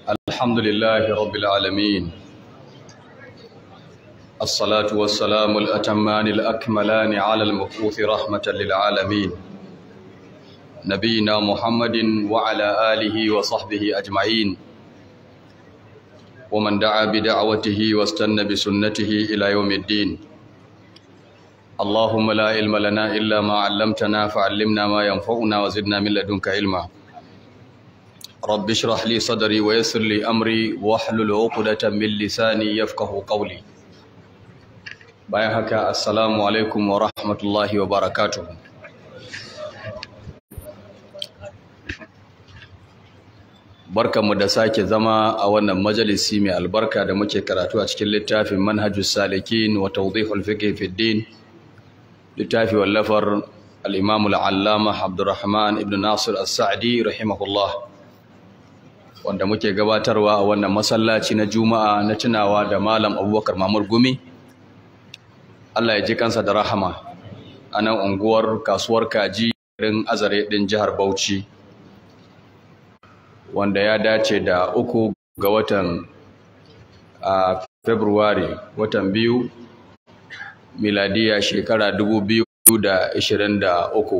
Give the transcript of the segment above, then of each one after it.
الحمد لله رب العالمين الصلاة والسلام الأتمان الأكملان على المبعوث رحمة للعالمين نبينا محمد وعلى آله وصحبه أجمعين ومن دعا بدعوته واستنى بسنته إلى يوم الدين اللهم لا علم لنا إلا ما علمتنا فعلمنا ما ينفعنا وزدنا من لدنك علما رب اشرح لي صدري ويسر لي أمري واحلل عقدة من لساني يفقه قولي bayan haka assalamu alaikum wa rahmatullahi wa barakatuhu barkanmu da sake zama a wannan majalisi mai albarka da muke karatu a cikin littafin manhajus salikin wa tawdihul fiqh fi din littafi wallafar al-imam al-allama abdurrahman ibn nasir as-sa'di rahimahullah wanda muke gabatarwa a wannan masallaci na juma'a na tunawa da malam abubakar mamur gumi Allah ya ji kansa da rahama a nan unguwar kasuwar kaji garin azare ɗin jihar Bauchi wanda ya dace da uku ga watan a Februari watan biyu miladiya shekara dubu biyu da ishirin da uku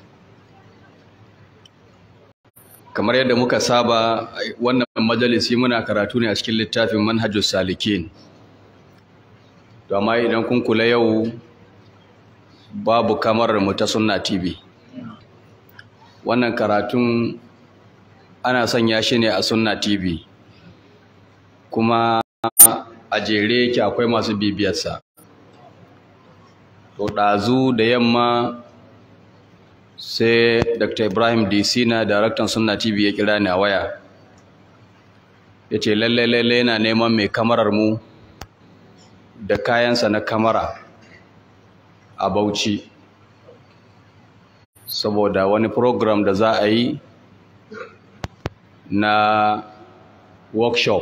kamar yadda muka saba wannan majalisi muna karatu ne a cikin littafin manhajus salikin to amma idan kun kula yau babu kamar mu ta sunna tv wannan karatun ana sanya shi ne a sunna tv kuma a jere yake akwai masu bibiyarsa to ɗazu da yamma sai dr ibrahim disina daraktan sunna tv ya kira ni a waya ya ce lallai lallai yana neman mai kamarar mu da kayansa na kamara a Bauchi saboda wani program da za a yi na workshop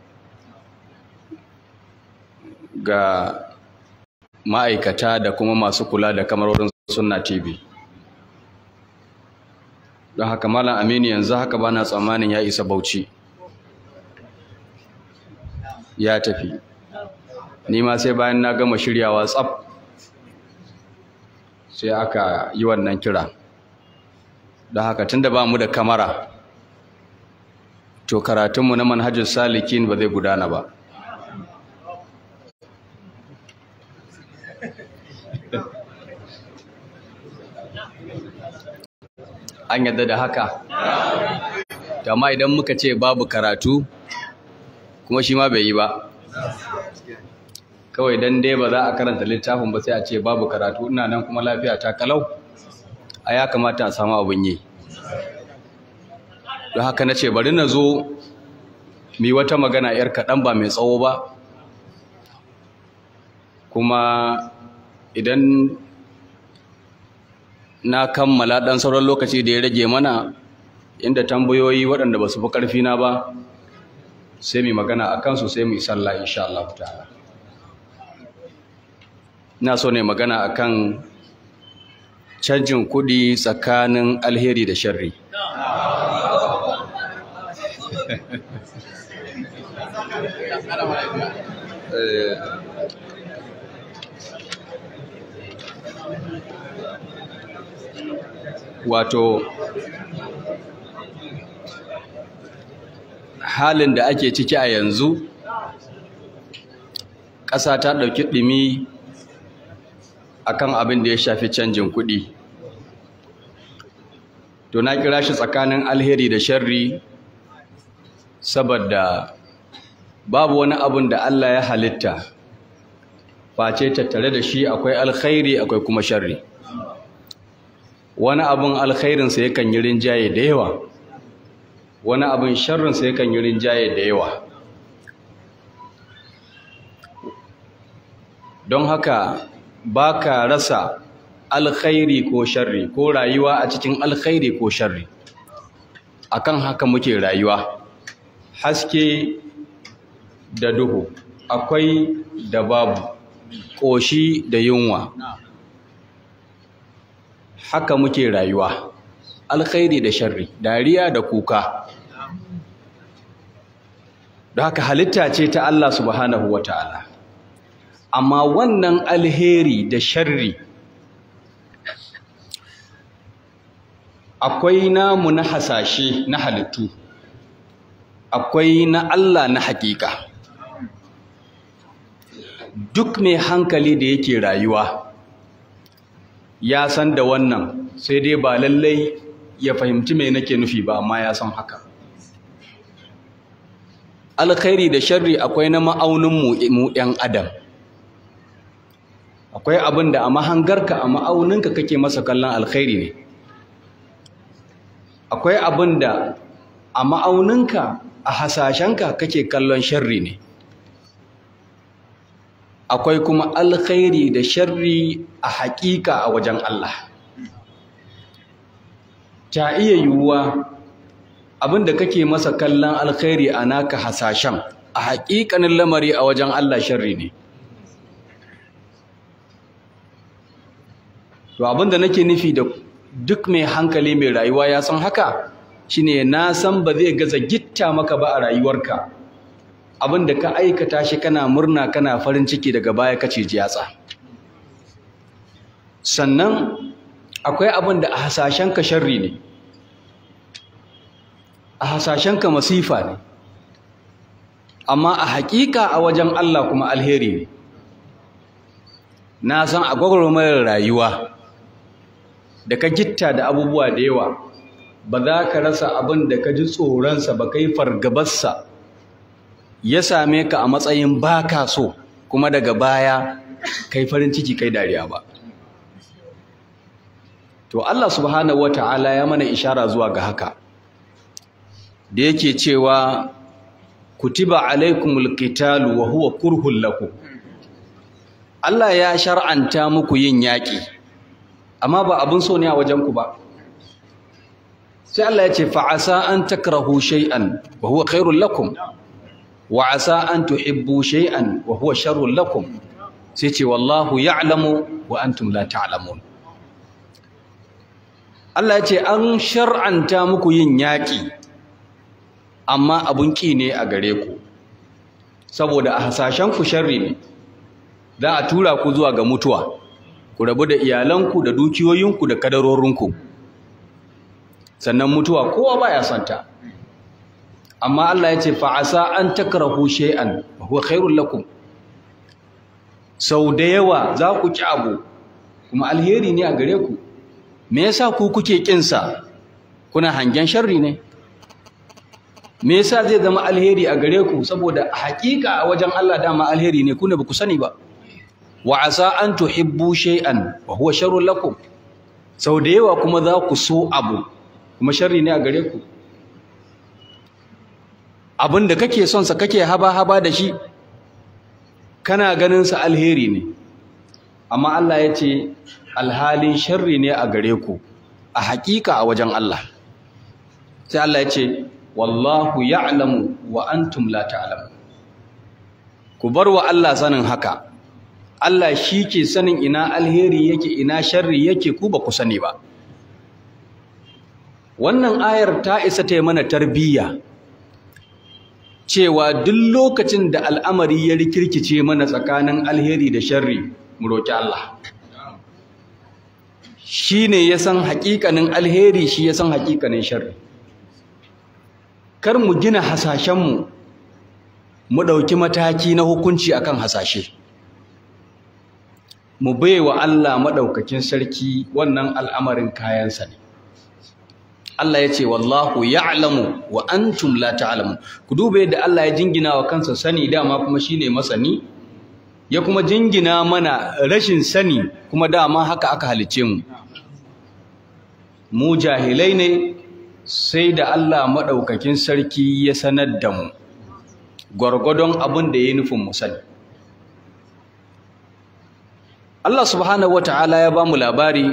ga ma'aikata da kuma masu kula da kamarorin sunna TV don haka malam aminu yanzu haka bana tsammanin ya isa Bauchi ya tafi ni ma sai bayan na gama shiryawa tsaf sai aka yi wannan kira don haka tunda ba mu da kamara to karatunmu na manhajar salikin ba zai gudana ba an yadda da haka amma idan muka ce babu karatu kuma shi ma bai yi ba kawai dan dai ba za a karanta littafin ba sai a ce babu karatu ina nan kuma lafiya ta kalau a ya kamata a samu abin yi don haka na ce bari na zo mi wata magana yar kaɗan ba mai tsawo ba kuma idan na kammala ɗan sauran lokaci da ya rage mana inda tambayoyi waɗanda ba su fi ƙarfina ba sai mu magana a kansu sai mu yi sallah insha Allah ta'ala ina so ne magana akan canjin kuɗi tsakanin alheri da sharri wato halin da ake ciki a yanzu ƙasa ta ɗauki ɗumi akan abin da ya shafi canjin kuɗi to na kira shi tsakanin alheri da sharri saboda babu wani abin da Allah ya halitta face tattare da shi akwai alkhairi akwai kuma sharri wani abin alkhairinsa yakan yi rinjaye da yawa wani abin sharrinsa yakan yi rinjaye da yawa don haka ba ka rasa alkhairi ko sharri ko rayuwa a cikin alkhairi ko sharri akan haka muke rayuwa haske da duhu akwai da babu ƙoshi da yunwa haka muke rayuwa alkhairi da sharri dariya da kuka don haka halitta ce ta Allah subhanahu wa ta'ala amma wannan alheri da sharri akwai namu na hasashe na halittu akwai na Allah na hakika duk mai hankali da yake rayuwa ya san da wannan sai dai ba lallai ya fahimci mai nake nufi ba amma ya san haka alkhairi da sharri akwai na ma'auninmu mu 'yan adam akwai abin da a mahangarka a ma'auninka kake masa kallon alkhairi ne akwai abin da a ma'auninka a hasashenka kake kallon sharri ne akwai kuma alkhairi da sharri a haƙiƙa a wajen Allah ta iya yiwuwa abin da kake masa kallon alkhairi a naka hasashen a haƙiƙanin lamari a wajen Allah sharri ne to abin da nake nufi da duk mai hankali mai rayuwa ya san haka shine na san ba zai gaza gitta maka ba a rayuwarka abin da ka aikata shi kana murna kana farin ciki daga baya kace jiyatsa sannan akwai abin da a hasashenka sharri ne a hasashenka masifa ne amma a hakika a wajen Allah kuma alheri ne na san a gwagwarmayar rayuwa da ka gitta da abubuwa da yawa ba za ka rasa abin da ka ji tsoronsa ba ka yi fargabarsa ya same ka a matsayin ba ka so kuma daga baya kai farin ciki kai dariya ba to Allah subhanahu wata'ala ya mana ishara zuwa ga haka da yake cewa kutiba alaikumul qitalu wa huwa kurhul lakum Allah ya shar'anta muku yin yaƙi amma ba abin so ne a wajenku ba sai Allah ya ce fa'asa an takrahu shay'an wa huwa khairul lakum wa asa an tuhibbu shay'an wa huwa sharrul lakum sai ce wallahu ya'lamu wa antum la ta'lamun Allah ya ce an shar'anta muku yin yaƙi amma abun ƙi ne a gare ku saboda a hasashen ku sharri ne za a tura ku zuwa ga mutuwa ku rabu da iyalanku da dukiyoyinku da kadarorinku sannan mutuwa kowa baya santa amma Allah ya ce fa'asa an takrahu shay'an wa huwa khairul lakum sau da yawa za ku ki abu kuma alheri ne a gare ku me yasa ku kuke kinsa kuna hangen sharri ne me yasa zai zama alheri a gare ku saboda hakika a wajen Allah dama alheri ne ku ne ba ku sani ba wa asa an tuhibbu shay'an wa huwa sharrun lakum sau da yawa kuma za ku so abu kuma sharri ne a gare ku abin da kake son sa kake haba haba da shi kana ganin sa alheri ne amma Allah ya ce alhalin sharri ne a gare ku a hakika a wajen Allah sai Allah ya ce wallahu ya'lamu wa antum la ta'lamun ku bar wa Allah sanin haka Allah shi ke sanin ina alheri yake ina sharri yake ku ba ku sani ba wannan ayar ta isa ta yi mana tarbiyya cewa duk lokacin da al'amari ya rikirkice mana tsakanin alheri da sharri mu roki Allah shi ne ya san haƙiƙanin alheri shi ya san haƙiƙanin sharri kar mu gina hasashenmu mu ɗauki mataki na hukunci akan hasashe mu baiwa Allah maɗaukakin sarki wannan al'amarin kayansa ne Allah ya ce wallahu ya'lamu wa antum la ta'lamu ku duba yadda Allah ya jingina wa kansa sani dama kuma shine masani ya kuma jingina mana rashin sani kuma dama haka aka halice mu mu jahilai ne sai da Allah maɗaukakin sarki ya sanar da mu gwargwadon abin da ya nufin mu sani Allah subhanahu wata'ala ya ba mu labari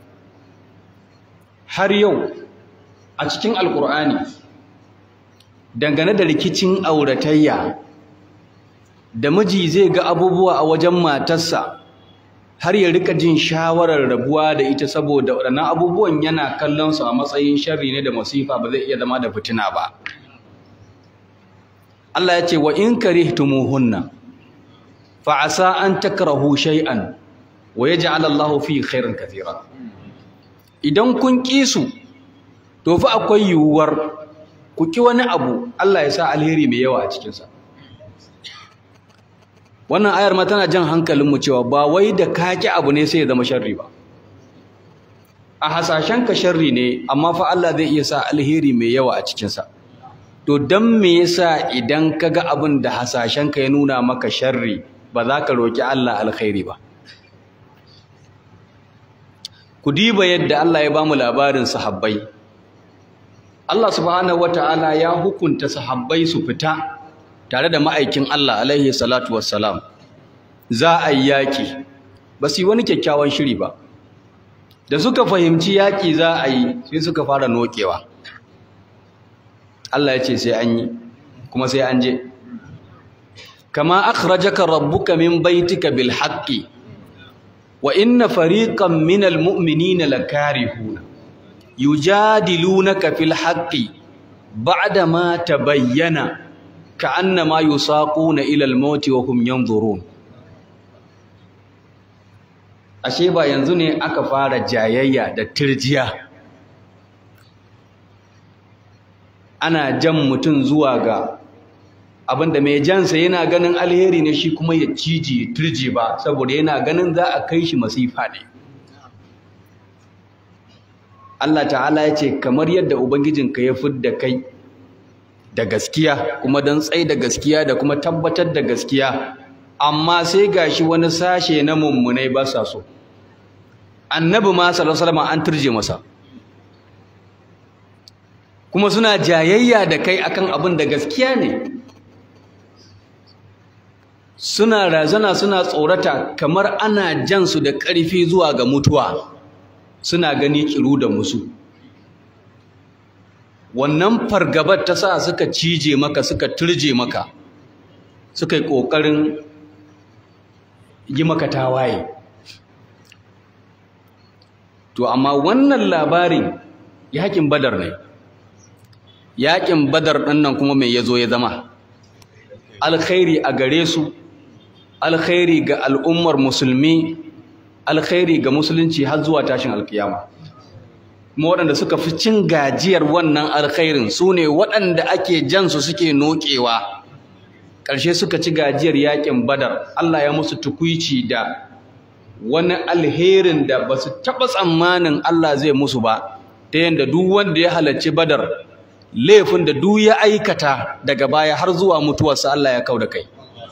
har yau a cikin alkur'ani dangane da rikicin auratayya da miji zai ga abubuwa a wajen matarsa har ya rika jin shawarar rabuwa da ita saboda waɗannan abubuwan yana kallon su a matsayin sharri ne da masifa ba zai iya zama da fitina ba Allah ya ce wa in karihtumuhunna fa asa an takrahu shay'an wa yaj'al Allahu fi khairin kathira idan kun ki su to fa akwai yiwuwar ku ki wani abu Allah ya sa alheri mai yawa a cikin sa wannan ayar ma tana jan hankalin mu cewa ba wai da ka ki abu ne sai ya zama sharri ba a hasashen ka sharri ne amma fa Allah zai iya sa alheri mai yawa a cikin sa to dan me yasa idan kaga abin da hasashen ka ya nuna maka sharri ba za ka roki Allah alkhairi ba ku diba yadda Allah ya bamu labarin sahabbai Allah subhanahu wataala ya hukunta sahabbai su fita tare da ma'aikin Allah alaihi salatu wassalam za a yi yaki ba su yi wani kyakkyawan shiri ba da suka fahimci yaki za a yi sai suka fara nokewa Allah ya ce sai an yi kuma sai an je kama akhrajaka rabbuka min baitika bil haqqi wa inna fariqan minal mu'minina lakarihuna yujadilunaka fil haqqi ba'da ma tabayyana ka'annama yusaquna ila al mauti wa hum yanzurun ashe ba yanzu ne aka fara jayayya da tirjiya ana jan mutum zuwa ga abinda mai jansa yana ganin alheri ne shi kuma ya cije turje ba saboda yana ganin za a kai shi masifa ne Allah ta'ala ya ce kamar yadda ubangijinka ya fidda kai da gaskiya kuma don tsai da gaskiya da kuma tabbatar da gaskiya amma sai gashi wani sashe na mummunai ba sa so annabi ma sallallahu alaihi wasallam an turje masa kuma suna jayayya da kai akan abin da gaskiya ne suna razana suna tsorata kamar ana jan su da ƙarfi zuwa ga mutuwa suna gani kiru da musu wannan fargabar ta sa suka cije maka suka turje maka suka yi ƙoƙarin yi maka tawaye to amma wannan labarin yakin badar ne yakin badar ɗin nan kuma mai ya zo ya zama alkhairi a gare su alkhairi ga al'ummar musulmi alkhairi ga musulunci har zuwa tashin alkiyama kuma waɗanda suka fi cin gajiyar wannan alkhairin su ne waɗanda ake jansu suke noƙewa ƙarshe suka ci gajiyar yakin badar Allah ya musu tukuici da wani alherin da ba su taɓa tsammanin Allah zai musu ba ta yadda duk wanda ya halarci badar laifin da duk ya aikata daga baya har zuwa mutuwarsa Allah ya kau da kai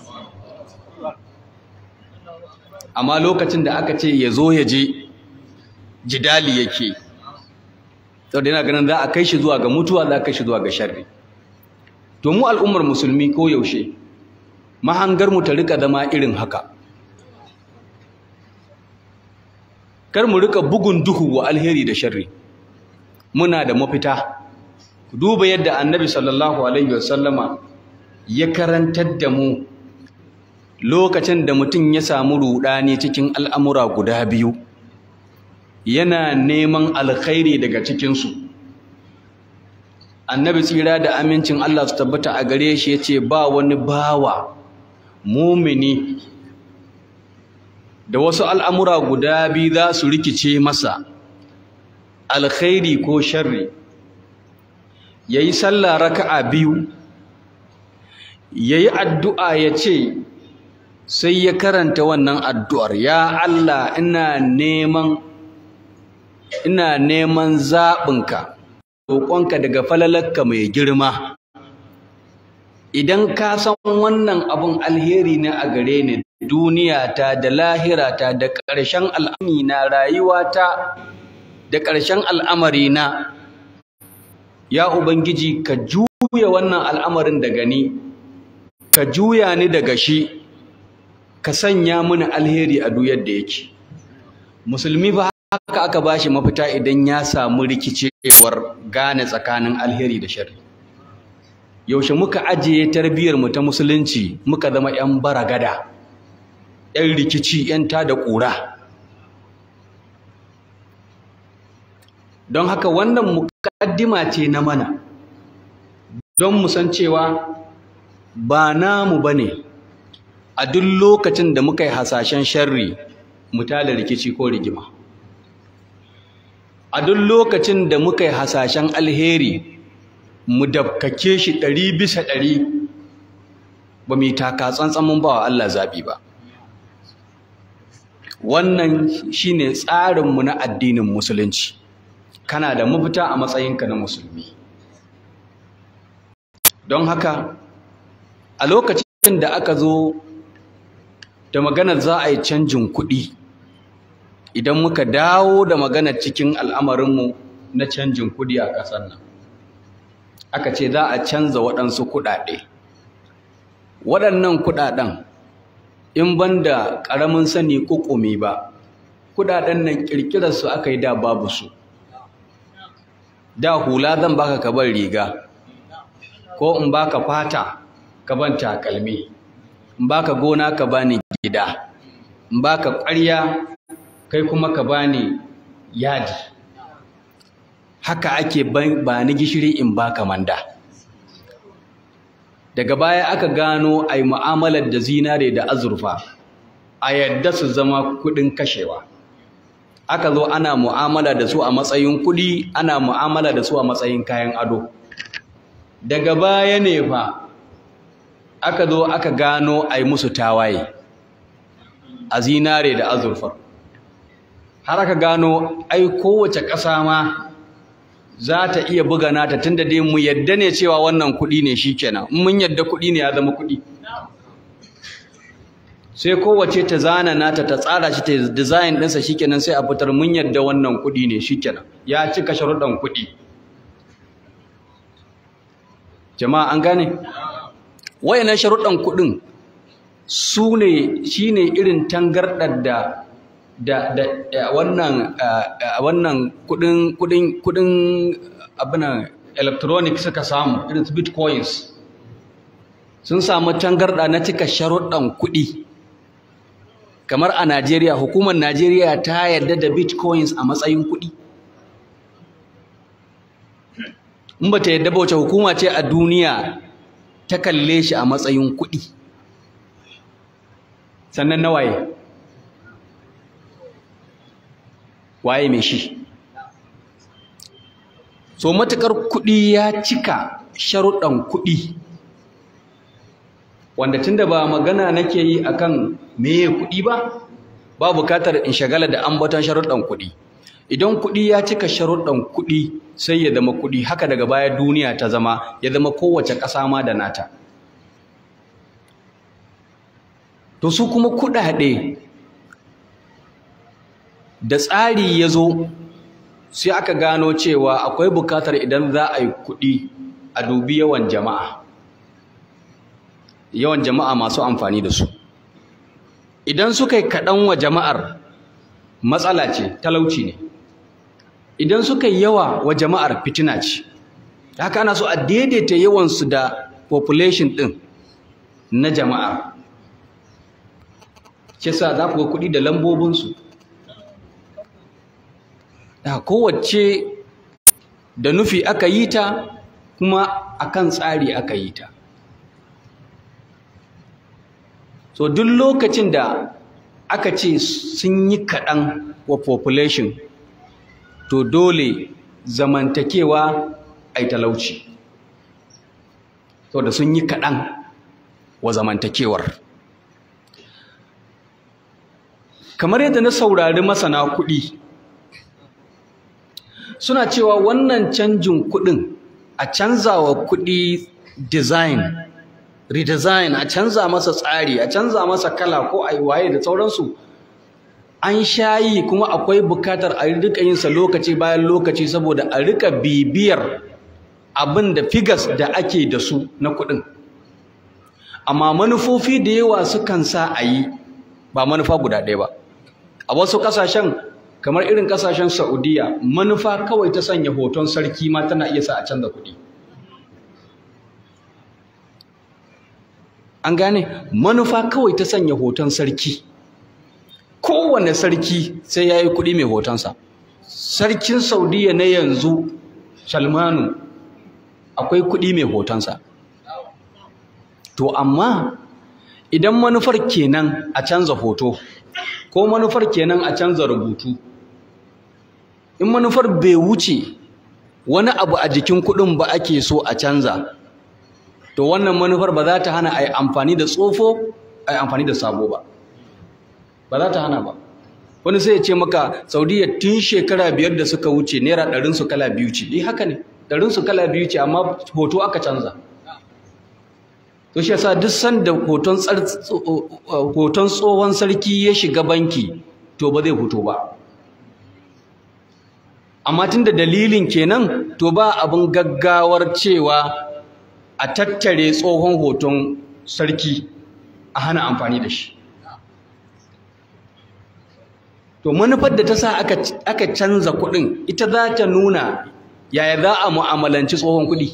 amma lokacin da aka ce ya zo ya je jidali yake saboda yana ganin za a kai shi zuwa ga mutuwa za a kai shi zuwa ga sharri to mu al'ummar musulmi ko yaushe mahangar mu ta rika zama irin haka kar mu rika bugun duhu wa alheri da sharri muna da mafita ku duba yadda annabi sallallahu alaihi wasallama ya karantar da mu lokacin da mutum ya samu rudani cikin al'amura guda biyu yana neman alkhairi daga cikinsu annabi tsira da amincin Allah su tabbata a gare shi ya ce ba wani bawa mumini da wasu al'amura guda biyu za su rikice masa alkhairi ko sharri ya yi sallah raka'a biyu ya yi addu'a ya ce sai ya karanta wannan addu'ar ya Allah ina neman ina neman zaɓinka roƙonka daga falalarka mai girma idan ka san wannan abun alheri ne a gare ni duniyata da lahirata da ƙarshen al'amari na rayuwata da ƙarshen al'amari na ya ubangiji ka juya wannan al'amarin daga ni ka juya ni daga shi ka sanya mini alheri a duk yadda yake musulmi ba haka aka bashi mafita idan ya samu rikicewar gane tsakanin alheri da sharri yaushe muka ajiye tarbiyyar mu ta musulunci muka zama yan baragada yan rikici yan tada ƙura don haka wannan mukaddima ce na mana don mu san cewa ba namu ba ne a duk lokacin da muka yi hasashen sharri mu tada rikici ko rigima a duk lokacin da muka yi hasashen alheri mu dabkake shi ɗari bisa ɗari ba mu yi taka tsantsan mun ba wa Allah zaɓi ba wannan shine tsarinmu na addinin musulunci kana da mafita a matsayinka na musulmi don haka a lokacin da aka zo da maganar za a yi canjin kuɗi idan muka dawo da maganar cikin al'amarinmu na canjin kuɗi a ƙasar nan aka ce za a canza waɗansu kuɗaɗe waɗannan kuɗaɗen in ban da ƙaramin sani ƙuƙumi ba kuɗaɗen nan ƙirƙirarsu aka yi da babu su da hula zan baka ka bar riga ko in baka fata ka ban takalmi in baka gona ka bani gida in baka ƙwarya kai kuma ka bani yadi haka ake ba ni gishiri in baka manda daga baya aka gano ai mu'amalar da zinare da azurfa a yadda su zama kuɗin kashewa aka zo ana mu'amala da su a matsayin kuɗi ana mu'amala da su a matsayin kayan ado daga baya ne fa aka zo aka gano ai musu tawaye a zinare da azurfa har aka gano ai kowace ƙasa ma za ta iya buga nata tunda dai mu yadda ne cewa wannan kuɗi ne shikenan in mun yadda kuɗi ne ya zama kuɗi sai kowace ta zana nata ta tsara shi ta design ɗinsa shikenan sai a fitar mun yadda wannan kuɗi ne shikenan ya cika sharuɗan kuɗi jama'a an gane wayannan sharuɗan kuɗin su ne shine irin tangarɗar da da da wannan wannan kudin kudin kudin abin electronic suka samu irin su bitcoins sun samu tangarda na cika sharuɗan kuɗi kamar a Najeriya hukumar Najeriya ta yarda da bitcoins a matsayin kuɗi in ba ta yarda ba wace hukuma ce a duniya ta kalle shi a matsayin kuɗi sannan na waye waye mai shi so matukar kuɗi ya cika sharuɗan kuɗi wanda tunda ba magana nake yi akan meye kuɗi ba ba bukatar in shagala da ambaton sharuɗan kuɗi idan kuɗi ya cika sharuɗan kuɗi sai ya zama kuɗi haka daga baya duniya ta zama ya zama kowace ƙasa ma da nata to su kuma kuɗaɗe da tsari ya zo sai aka gano cewa akwai bukatar idan za a yi kuɗi a dubi yawan jama'a yawan jama'a masu amfani da su idan suka yi kaɗan wa jama'ar matsala ce talauci ne idan suka yi yawa wa jama'ar fitina ce haka ana so a daidaita yawansu da population ɗin na jama'a kisa za ku ga kuɗi da lambobinsu da kowace da nufi aka yi ta kuma akan tsari aka yi ta so duk lokacin da aka ce sun yi kaɗan wa population to dole zamantakewa ai talauci so da sun yi kaɗan wa zamantakewar kamar yadda na saurari masana kuɗi suna cewa wannan canjin kuɗin a canzawa kuɗi design redesign a canza masa tsari a canza masa kala ko a waye da sauransu an shayi kuma akwai bukatar a rika yinsa lokaci bayan lokaci saboda a rika bibiyar abin da figas da ake da su na kuɗin amma manufofi da yawa sukan sa a yi ba manufa guda ɗaya ba a wasu ƙasashen kamar irin ƙasashen saudiya manufa kawai ta sanya hoton sarki ma tana iya sa a canza kuɗi an gane manufa kawai ta sanya hoton sarki kowane sarki sai ya yi kuɗi mai hotonsa sarkin saudiya na yanzu salmanu akwai kuɗi mai hotonsa to amma idan manufar kenan a canza hoto ko manufar kenan a canza rubutu in manufar bai wuce wani abu a jikin kuɗin ba ake so a canza to wannan manufar ba za ta hana a yi amfani da tsofo a yi amfani da sabo ba ba za ta hana ba wani sai ya ce maka saudiya tun shekara biyar da suka wuce naira ɗarinsu kala biyu ce eh haka ne ɗarinsu kala biyu ce amma hoto aka canza to shi yasa duk sanda hoton hoton tsohon sarki ya shiga banki to ba zai fito ba amma tunda dalilin kenan to ba abin gaggawar cewa a tattare tsohon hoton sarki a hana amfani da shi to manufar da ta sa aka canza kuɗin ita za ta nuna yaya za a mu'amalanci tsohon kuɗi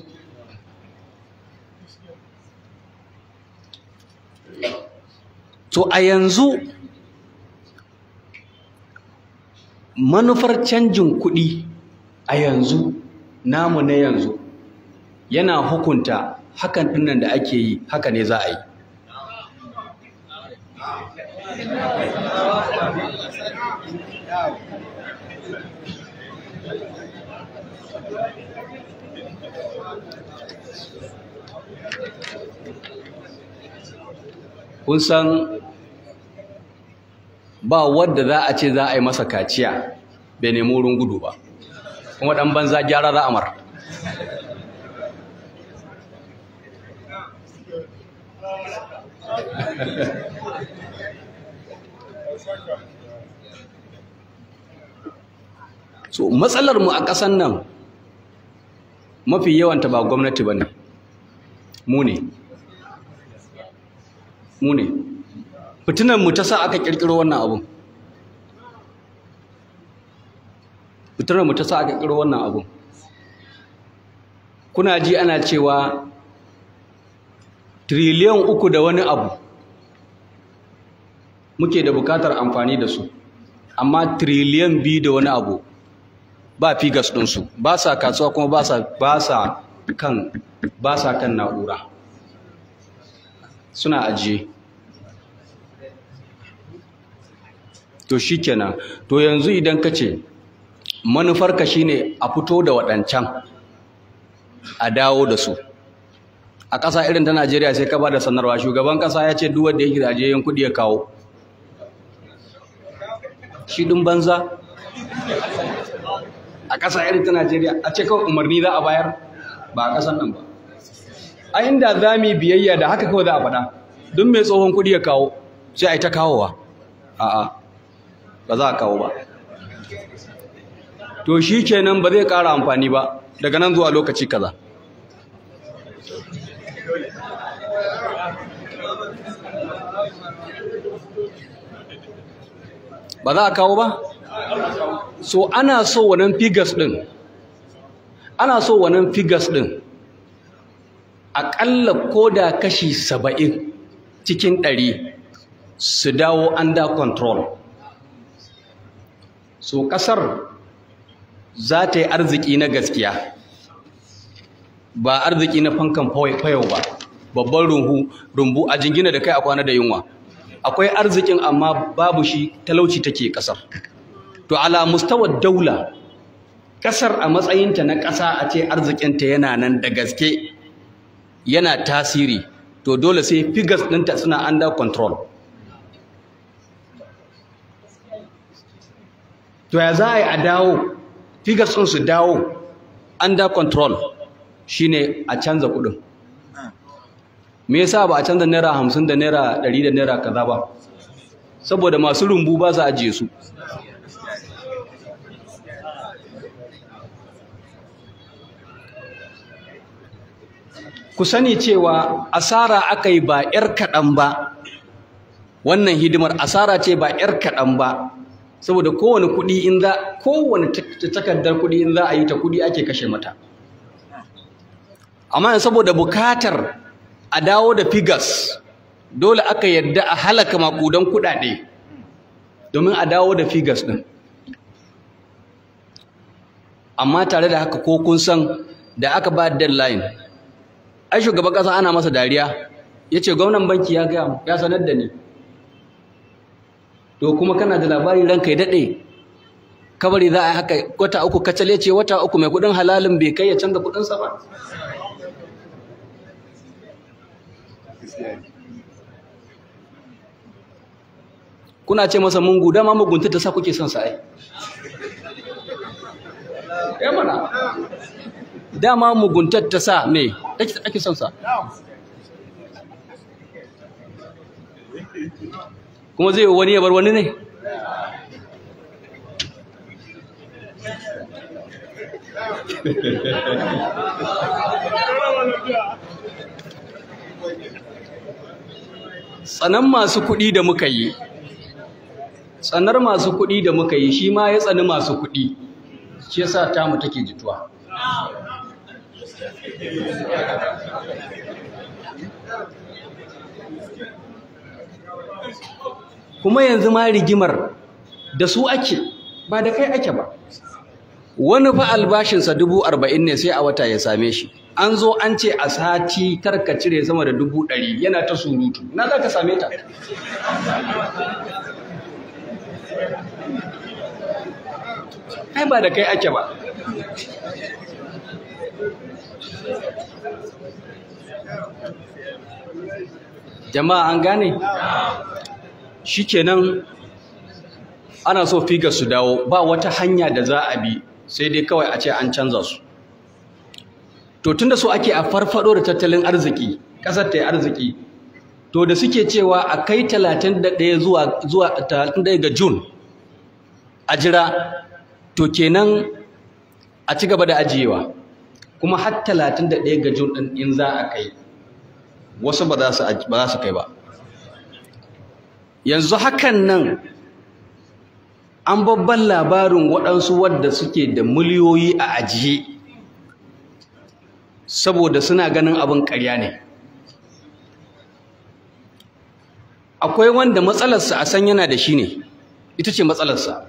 to a yanzu manufar canjin kuɗi a yanzu namu na yanzu yana hukunta hakan ɗinnan da ake yi haka ne za a yi kun san ba wadda za a ce za a yi masa kaciya bai nemi wurin gudu ba kuma ɗan banza gyara za a mar so matsalar mu a ƙasan nan mafi yawanta ba gwamnati ba ne mu ne mu ne fitinan mu ta sa aka kirkiro wannan abun fitinan mu ta sa aka kirkiro wannan abun kuna ji ana cewa triliyan uku da wani abu muke da bukatar amfani da su amma triliyan biyu da wani abu ba figas ɗinsu ba sa kasuwa kuma ba sa ba sa kan ba sa kan na'ura suna ajiye to shikenan to yanzu idan ka ce manufarka shine a fito da waɗancan a dawo da su a ƙasa irin ta Najeriya sai ka ba da sanarwa shugaban ƙasa ya ce duk wanda yake da ajiyayyen kuɗi ya kawo shi ɗin banza a ƙasa irin ta Najeriya a ce kawai umarni za a bayar ba a ƙasan nan ba a inda za mu biyayya da haka kawai za a faɗa duk mai tsohon kuɗi ya kawo sai a yi ta kawowa a'a ba za a kawo ba to shi kenan ba zai ƙara amfani ba daga nan zuwa lokaci kaza ba za a kawo ba so ana so wannan figures din ana so wannan figures din aƙalla ko da kashi saba'in cikin ɗari su dawo under control so ƙasar za ta yi arziki na gaskiya ba arziki na fankan fayau ba babban rumbu a jingina da kai a kwana da yunwa akwai arzikin amma babu shi talauci take kasar to ala mustawar daula kasar a matsayinta na ƙasa a ce arzikinta yana nan da gaske yana tasiri to dole sai figures ɗinta suna under control to ya za a yi a dawo figures ɗin su dawo under control shine a canza kuɗin me yasa ba a canza naira hamsin da naira ɗari da naira kaza ba saboda masu rumbu ba su ajiye su ku sani cewa asara aka yi ba 'yar kaɗan ba wannan hidimar asara ce ba 'yar kaɗan ba saboda kowane kuɗi in za kowane takardar kuɗi in za a yi ta kuɗi ake kashe mata amma saboda bukatar a dawo da figas dole aka yadda a halaka makudan kuɗaɗe domin a dawo da figas ɗin amma tare da haka ko kun san da aka ba deadline ai shugaban ƙasa ana masa dariya ya ce gwamnan banki ya gaya ya sanar da ni to kuma kana da labari ranka ya daɗe kabari za a yi haka wata uku kacal ya ce wata uku mai kudin halalin bai kai ya canza kudinsa ba kuna ce masa mungu dama mugunta ta sa kuke son sa ai ya mana dama muguntar ta sa me ake son sa kuma zai wani ya bar wani ne tsanan masu kuɗi da muka yi tsanar masu kuɗi da muka yi shi ma ya tsani masu kuɗi shi yasa tamu take jituwa kuma yanzu ma rigimar da su ake ba da kai ake ba wani fa albashinsa dubu arba'in ne sai a wata ya same shi an zo an ce a sati karka cire sama da dubu ɗari yana ta surutu na za ka same ta ai ba da kai ake ba jama'a an gane shikenan ana so figar su dawo ba wata hanya da za a bi sai dai kawai a ce an canza su to tunda so ake a farfado da tattalin arziki kasar ta yi arziki to da suke cewa a kai 31 zuwa zuwa 31 ga June a jira to kenan a ci gaba da ajiyewa kuma har 31 ga June din in za a kai wasu ba za su ba za su kai ba yanzu hakan nan an babban labarin waɗansu wadda suke da miliyoyi a ajiye saboda suna ganin abin ƙarya ne akwai wanda matsalarsa a san yana da shi ne ita ce matsalarsa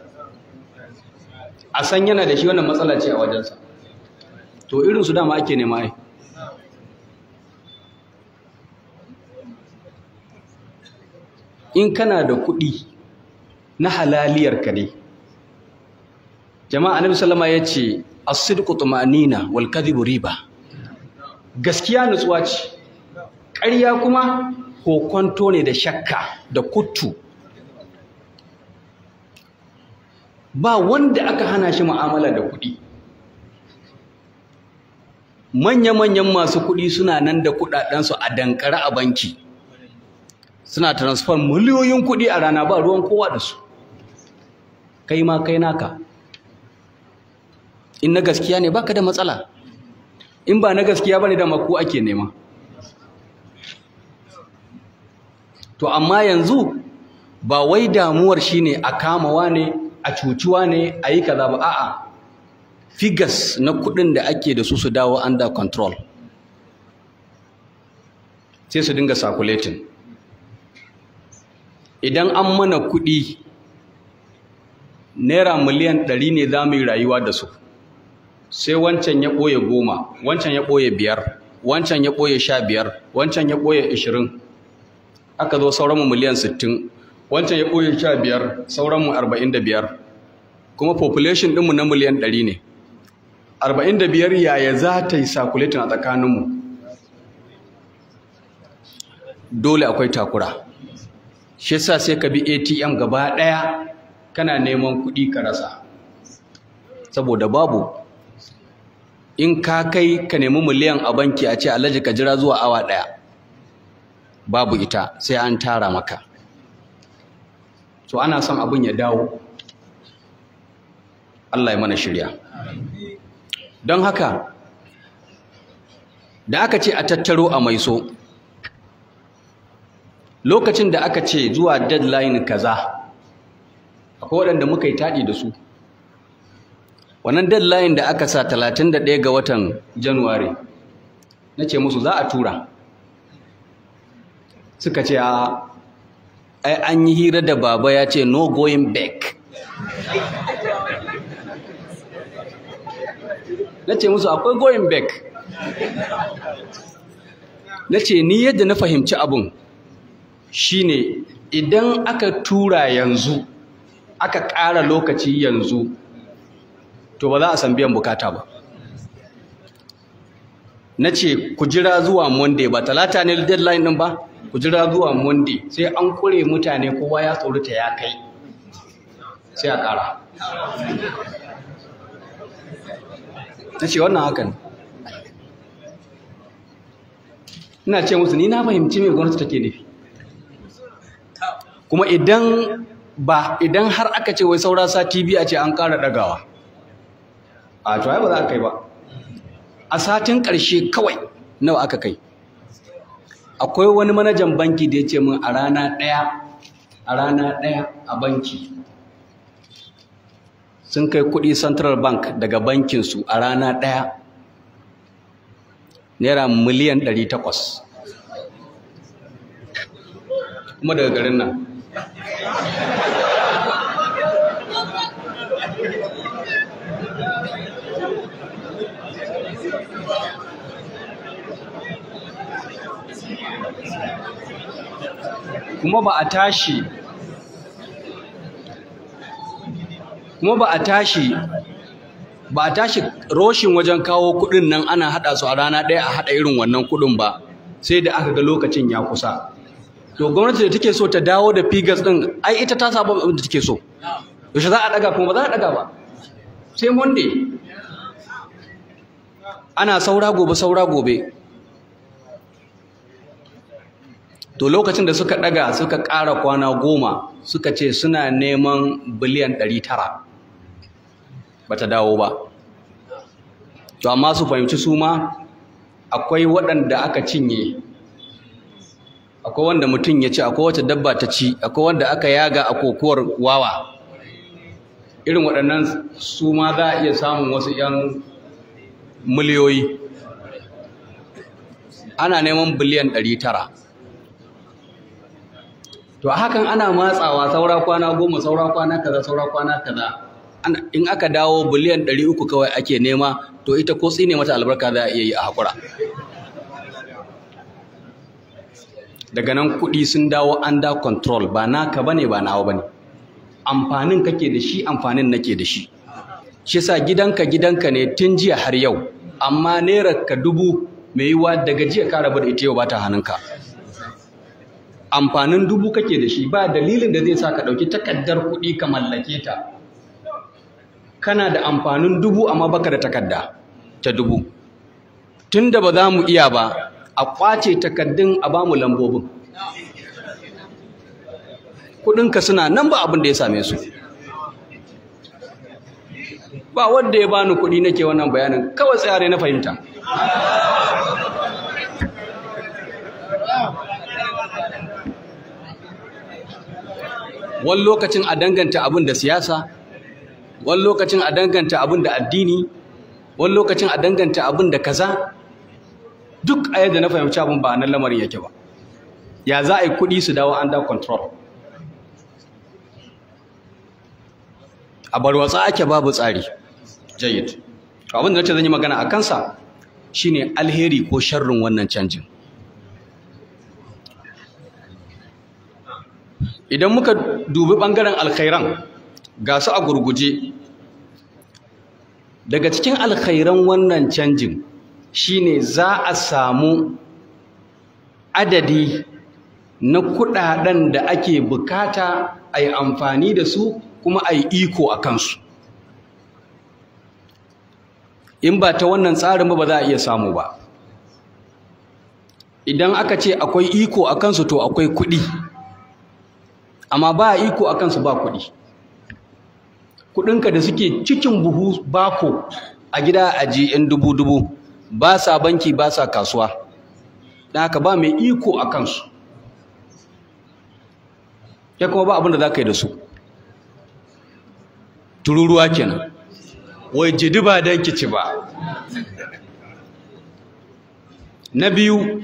a san yana da shi wannan matsala ce a wajensa to irinsu dama ake nema ai in kana da kuɗi na halaliyar ka ne jama'a annabi sallama ya ce as-sidqu tumanina wal kadhibu riba gaskiya nutsuwa ce ƙarya kuma kokonto ne da shakka da kuttu ba wanda aka hana shi mu'amala da kuɗi manya-manyan masu kuɗi suna nan da kuɗaɗensu a dankare a banki suna transfer miliyoyin kuɗi a rana ba ruwan kowa da su kai ma kai naka in na gaskiya ne baka da matsala in ba na gaskiya bane da maku ake nema to amma yanzu ba wai damuwar shine a kamawa ne a cuciwa ne a yi kaza ba a'a figures na kuɗin da ake da su su dawo under control sai su dinga circulating idan an mana kuɗi naira miliyan ɗari ne za mu yi rayuwa da su sai wancan ya ɓoye goma wancan ya ɓoye biyar wancan ya ɓoye sha biyar wancan ya ɓoye ashirin aka zo sauranmu miliyan sittin wancan ya ɓoye sha biyar sauranmu arba'in da biyar kuma population ɗinmu na miliyan ɗari ne arba'in da biyar yaya za ta yi circulating a tsakaninmu dole akwai takura shi yasa sai ka bi ATM gaba ɗaya kana neman kuɗi ka rasa saboda babu in ka kai ka nemi miliyan a banki a ce alhaji ka jira zuwa awa ɗaya babu ita sai an tara maka so ana son abin ya dawo Allah ya mana shirya don haka da aka ce a tattaro a maiso lokacin da aka ce zuwa deadline kaza akwai waɗanda muka yi taɗi da su wannan deadline da aka sa 31 ga watan january na ce musu za a tura suka ce a ai an yi hira da baba ya ce no going back na ce musu akwai going back na ce ni yadda na fahimci abun shine idan aka tura yanzu aka ƙara lokaci yanzu to ba za a san biyan bukata ba na ce ku jira zuwa monday ba talata ne deadline ɗin ba ku jira zuwa monday sai an kure mutane kowa ya tsorata ya kai sai a ƙara na ce wannan hakan ina ce musu ni na fahimci me gwamnati take nufi kuma idan ba idan har aka ce wai saura sati biyu a ce an ƙara ɗagawa a to ai ba za a kai ba a satin ƙarshe kawai nawa aka kai akwai wani manajan banki da ya ce min a rana ɗaya a rana ɗaya a banki sun kai kuɗi central bank daga bankinsu a rana ɗaya naira miliyan 800 kuma daga garin nan kuma ba a tashi kuma ba a tashi ba a tashi roshin wajen kawo kudin nan ana hada su a rana ɗaya a hada irin wannan kudin ba sai da aka ga lokacin ya kusa to gwamnati da take so ta dawo da figures din ai ita ta saba abin da take so yaushe za a daga kuma ba za a daga ba sai monday ana saura gobe saura gobe to lokacin da suka daga suka ƙara kwana goma suka ce suna neman biliyan ɗari tara ba ta dawo ba to amma su fahimci su ma akwai waɗanda aka cinye akwai wanda mutum ya ci akwai wata dabba ta ci akwai wanda aka yaga a kokowar wawa irin waɗannan su ma za a iya samun wasu 'yan miliyoyi ana neman biliyan ɗari tara to hakan ana matsawa saura kwana goma saura kwana kaza saura kwana kaza in aka dawo biliyan ɗari uku kawai ake nema to ita ko tsine mata albarka za a iya yi a haƙura daga nan kuɗi sun dawo under control ba naka bane ba nawa bane amfanin kake da shi amfanin nake da shi shi sa gidanka gidanka ne tun jiya har yau amma naira ka dubu mai yiwa daga jiya ka rabu da ita yau ba ta hannunka amfanin dubu kake da shi ba dalilin da zai sa ka ɗauki takardar kuɗi ka mallake ta kana da amfanin dubu amma baka da takarda ta dubu tun da ba za mu iya ba a ƙwace takardun a ba mu lambobin kuɗinka suna nan ba abin da ya same su ba wanda ya bani kuɗi nake wannan bayanin kawai tsare na fahimta wani lokacin a danganta abin da siyasa wani lokacin a danganta abin da addini wani lokacin a danganta abin da kaza duk a yadda na fahimci abin ba nan lamarin yake ba ya za a yi kuɗi su dawo under control a barwatsa ake babu tsari jayyid abin da nace zan yi magana a kansa shine alheri ko sharrin wannan canjin idan muka dubi ɓangaren alkhairan ga su a gurguje daga cikin alkhairan wannan canjin shine za a samu adadi na kudaden da ake bukata a yi amfani da su kuma a yi iko a kansu in ba ta wannan tsarin ba ba za a iya samu ba idan aka ce akwai iko a kansu to akwai kuɗi amma ba iko a kansu ba kuɗi kuɗinka da suke cikin buhu bako a gida a ji yan dubu-dubu ba sa banki ba sa kasuwa don haka ba mai iko a kansu ya kuma ba abin da za ka yi da su tururuwa kenan wai jidi ba don kici ba na biyu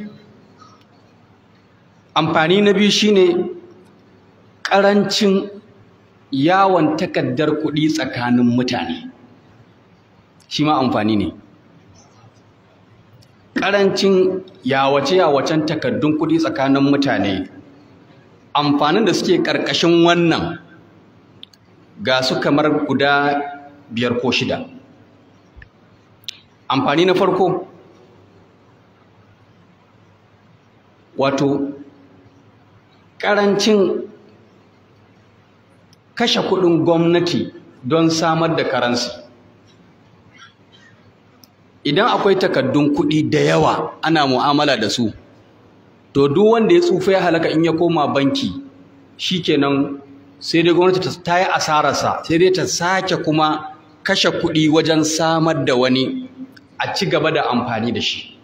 amfani na biyu shine ƙarancin yawon takardar kuɗi tsakanin mutane shi ma amfani ne ƙarancin yawace-yawacen takardun kuɗi tsakanin mutane amfanin da suke ƙarƙashin wannan ga su kamar guda biyar ko shida amfani na farko wato ƙarancin kashe kuɗin gwamnati don samar da karansi idan akwai takaddun kuɗi da yawa ana mu'amala da su to duk wanda ya tsufa ya halaka in ya koma banki shikenan sai dai gwamnati ta yi asararsa sai dai ta sake kuma kashe kuɗi wajen samar da wani a ci gaba da amfani da shi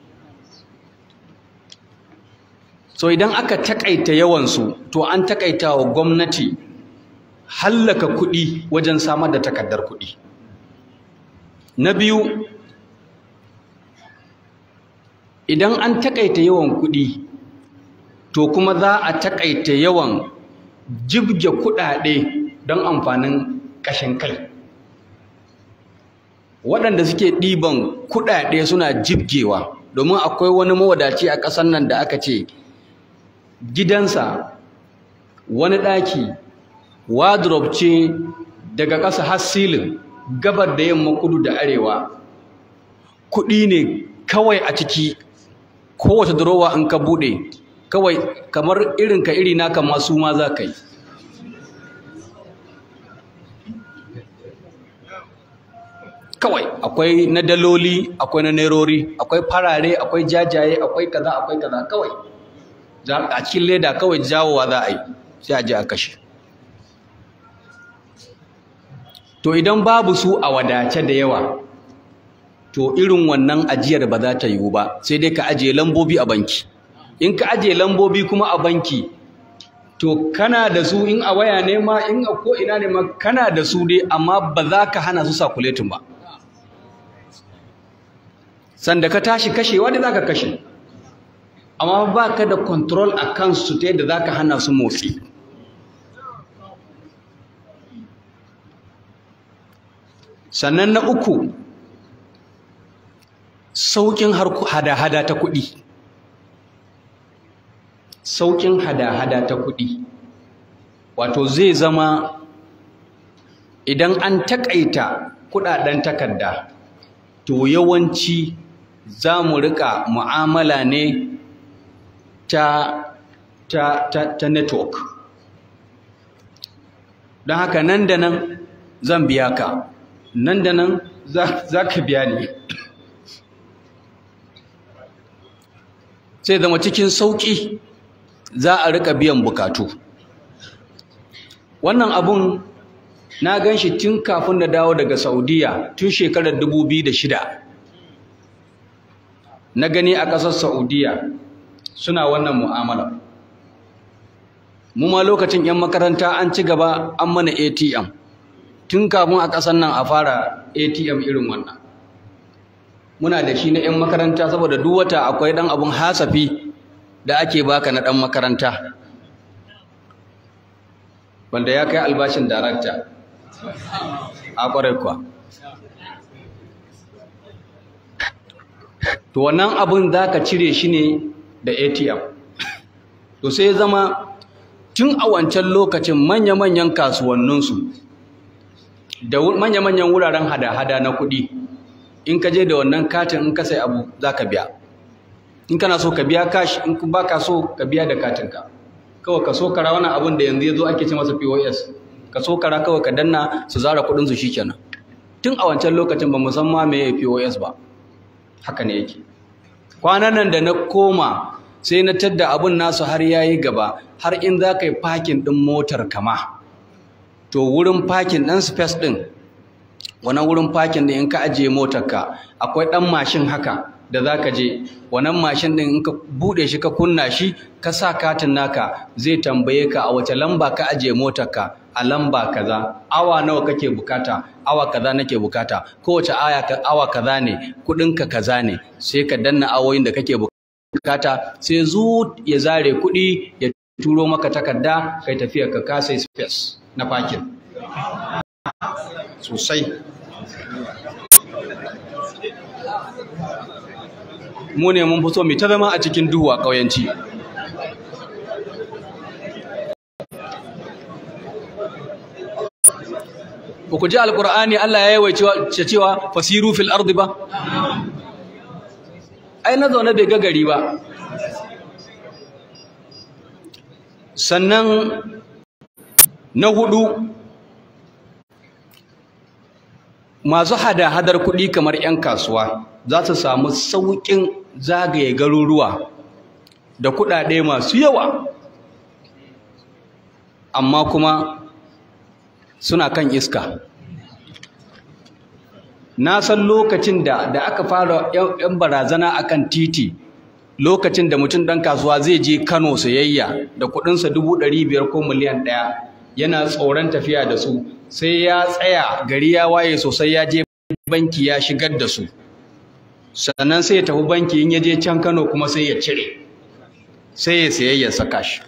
so idan aka takaita yawansu to an takaita wa gwamnati hallaka kuɗi wajen samar da takardar kuɗi na biyu idan an takaita yawan kuɗi to kuma za a takaita yawan jibge kuɗaɗe don amfanin ƙashin kai waɗanda suke ɗiban kuɗaɗe suna jibgewa domin akwai wani mawadaci a ƙasar nan da aka ce gidansa wani ɗaki wardrobe ce daga ƙasa har silin gabar da yamma kudu da arewa kuɗi ne kawai a ciki kowace durowa in ka buɗe kawai kamar irin ka iri naka masu ma za ka yi kawai akwai na daloli akwai na nerori akwai farare akwai jajaye akwai kaza akwai kaza kawai a cikin leda kawai jawowa za a yi sai a je a kashe to idan babu su a wadace da yawa to irin wannan ajiyar ba za ta yiwu ba sai dai ka ajiye lambobi a banki in ka ajiye lambobi kuma a banki to kana da su in a waya ne ma in a ko ina ne ma kana da su dai amma ba za ka hana su sakuletin ba sanda ka tashi kashewa da za ka kashe amma ba ka da control a kansu ta yadda za ka hana su motsi sannan na uku sauƙin hada-hada ta kuɗi sauƙin hada-hada ta kuɗi wato zai zama idan an taƙaita kuɗaɗen takarda to yawanci za mu riƙa mu'amala ne ta, ta, ta, ta network don haka nan da nan zan biya ka nan da nan za ka biya ni sai zama cikin sauƙi za a riƙa biyan bukatu wannan abun na gan shi tun kafin na dawo daga saudiya tun shekarar 2006 na gani a ƙasar saudiya suna wannan mu'amala mu ma lokacin 'yan makaranta an ci gaba an mana atm tun kafin a ƙasar nan a fara atm irin wannan muna da shi na 'yan makaranta saboda duk wata akwai ɗan abun hasafi da ake baka na ɗan makaranta wanda ya kai albashin darakta a ƙwarai kuwa to wannan abun za ka cire shi ne da atm to sai zama tun a wancan lokacin manya-manyan kasuwanninsu da manya-manyan wuraren hada-hada na kuɗi in ka je da wannan katin in ka sai abu za ka biya in kana so ka biya cash in ba ka so ka biya da katinka kawai ka so kara wannan abun da yanzu ya zo ake ce masa pos ka so kara kawai ka danna su zara kuɗinsu shi kenan tun a wancan lokacin ba musamman me pos ba haka ne yake kwanan nan da na koma sai na tadda abun nasu har yayi gaba har in za ka yi fakin ɗin motar kama to wurin fakin ɗin space ɗin wannan wurin fakin ɗin in ka ajiye motarka akwai ɗan mashin haka da za ka je wannan mashin ɗin in ka buɗe shi ka kunna shi ka sa katin naka zai tambaye ka a wace lamba ka ajiye motarka a lamba kaza awa nawa kake bukata awa kaza nake bukata kowace aya awa kaza ne kuɗinka kaza ne sai ka danna awoyin da kake bukata sai zu ya zare kuɗi ya turo maka takarda kai tafiya ka kasa space na fakin sosai mu ne mun fi so mu ta zama a cikin duhu a ƙauyanci ba ku ji alƙur'ani Allah ya yawaice cewa fasiru fil ardi ba ai na zaune bai ga gari ba sannan na hudu masu hada-hadar kuɗi kamar 'yan kasuwa za su samu sauƙin zagaye garuruwa da kuɗaɗe masu yawa amma kuma suna kan iska na san lokacin da da aka fara 'yan barazana akan titi lokacin da mutum ɗan kasuwa zai je kano sayayya da kuɗinsa dubu ɗari biyar ko miliyan ɗaya yana tsoron tafiya da su sai ya tsaya gari ya waye sosai ya je banki ya shigar da su sannan sai ya tafi banki in ya je can Kano kuma sai ya cire sai ya sayayya saka shi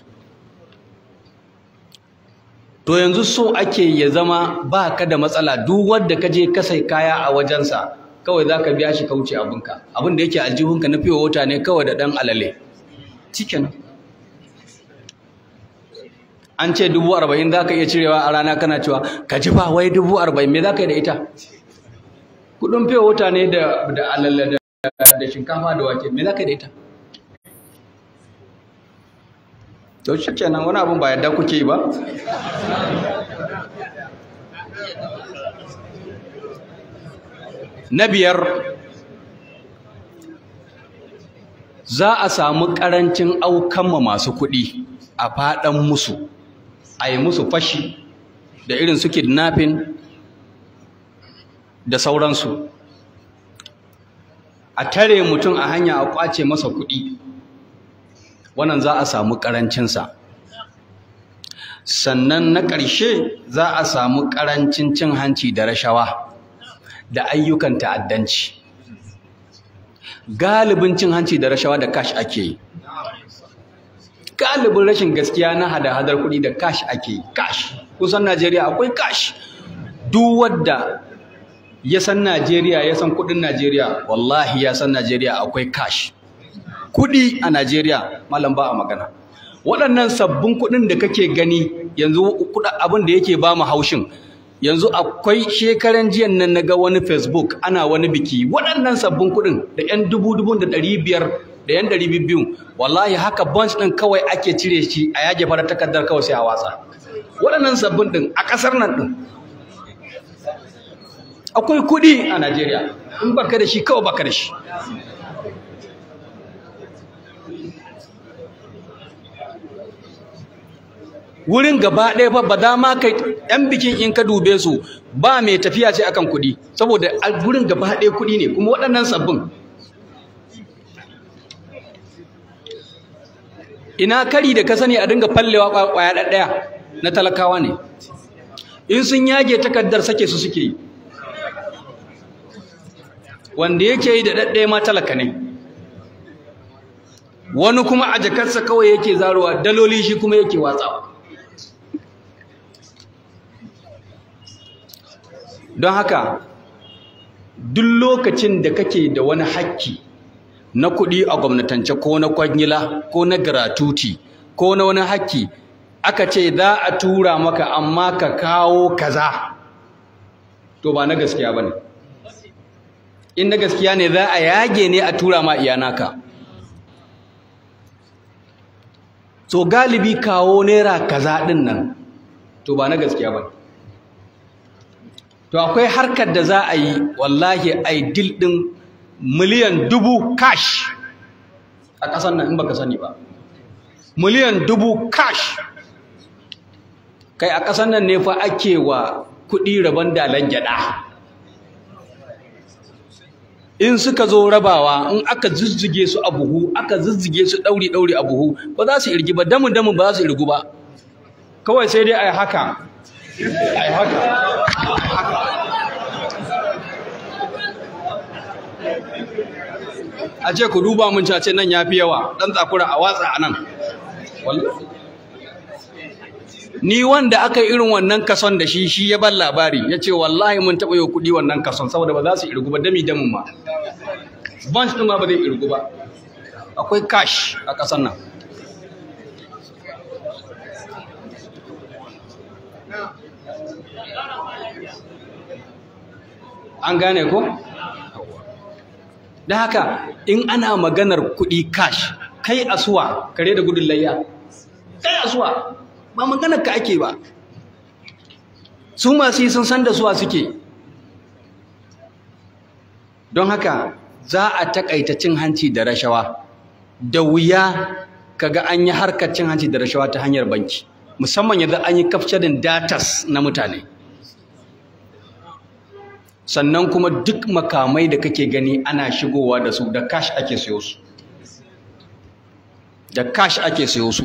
to yanzu so ake ya zama ba ka da matsala duk wanda ka je ka sai kaya a wajensa kawai za ka biya shi kauce abinka abin da yake aljihunka na fiye wata ne kawai da ɗan alale cikin an ce dubu arba'in za ka iya cirewa a rana kana cewa ka ji ba wai dubu arba'in me za ka yi da ita kudin fiye wata ne da alale da shinkafa da wake me za ka yi da ita to shi kenan wani abin ba yadda kuke yi ba na biyar za a samu ƙarancin aukanma masu kuɗi a faɗan musu a yi musu fashi da irin su kidnapping da sauransu a tare mutum a hanya a ƙwace masa kuɗi wannan za a samu ƙarancinsa sannan na ƙarshe za a samu ƙarancin cin hanci da rashawa da ayyukan ta'addanci galibin cin hanci da rashawa da cash ake yi galibin rashin gaskiya na hada-hadar kuɗi da cash ake yi cash kusan Najeriya akwai cash duk wadda ya san Najeriya ya san kuɗin Najeriya wallahi ya san Najeriya akwai cash kuɗi a Najeriya malam ba a magana waɗannan sabbin kuɗin da kake gani yanzu abin da yake ba mu haushin yanzu akwai shekaran jiyan nan naga wani Facebook ana wani biki waɗannan sabbin kuɗin da ƴan dubu dubun da ɗari biyar da ƴan ɗari biyu wallahi haka bunch ɗin kawai ake cire shi a yage farar takardar kawai sai a watsa waɗannan sabbin ɗin a ƙasar nan ɗin akwai kuɗi a Najeriya in baka da shi kawai baka da shi wurin gaba ɗaya fa ba dama kai ɗan bikin in ka dube su ba mai tafiya ce akan kuɗi saboda wurin gaba ɗaya kuɗi ne kuma waɗannan sabbin ina kari da ka sani a dinga fallewa ƙwaya ɗaya na talakawa ne in sun yage takardar sake su suke yi wanda yake yi da ɗaɗɗaya ma talaka ne wani kuma a jakarsa kawai yake zarowa daloli shi kuma yake watsawa don haka duk lokacin da kake da wani hakki na kuɗi a gwamnatance ko na kwangila ko na gratuity ko na wani hakki aka ce za a tura maka amma ka kawo kaza to ba na gaskiya ba ne in na gaskiya ne za a yage ne a tura ma iyanaka so galibi kawo naira kaza ɗin nan to ba na gaskiya ba ne to akwai harkar da za a yi wallahi ideal din miliyan dubu cash a ƙasar nan in baka sani ba miliyan dubu cash kai a ƙasar nan ne fa ake wa kuɗi rabon dalan gyaɗa in suka zo rabawa in aka zuzzige su a buhu aka zuzzige su ɗauri-ɗauri a buhu ba za su irgi ba damu-damu ba za su irgu ba kawai sai dai a yi haka a yi haka a ce ku duba mun cace nan ya fi yawa ɗan tsakura a watsa a nan ni wanda aka yi irin wannan kason da shi shi ya ban labari ya ce wallahi mun taɓa yau kuɗi wannan kason saboda ba za su irgu ba dami damin ma bunch ɗin ma ba zai irgu ba akwai cash a ƙasar nan an gane ko? da haka in ana maganar kuɗi cash kai asuwa kare da gudun layya kai asuwa ba maganar ka ake ba su masu yi sun san da suwa suke don haka za a takaita cin hanci da rashawa da wuya kaga an yi harkar cin hanci da rashawa ta hanyar banki musamman yanzu an yi kafcarin datas na mutane sannan kuma duk makamai da kake gani ana shigowa da su da cash ake siyo su da cash ake siyo su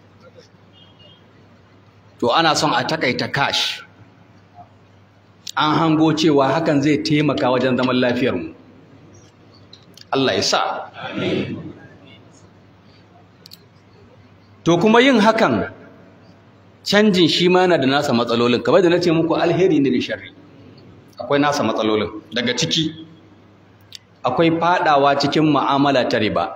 to ana son a takaita cash an hango cewa hakan zai taimaka wajen zaman lafiyarmu Allah ya sa to kuma yin hakan canjin shi ma na da nasa matsalolin kamar da na ce muku alheri ne da sharri akwai nasa matsalolin daga ciki akwai fadawa cikin mu'amala ta riba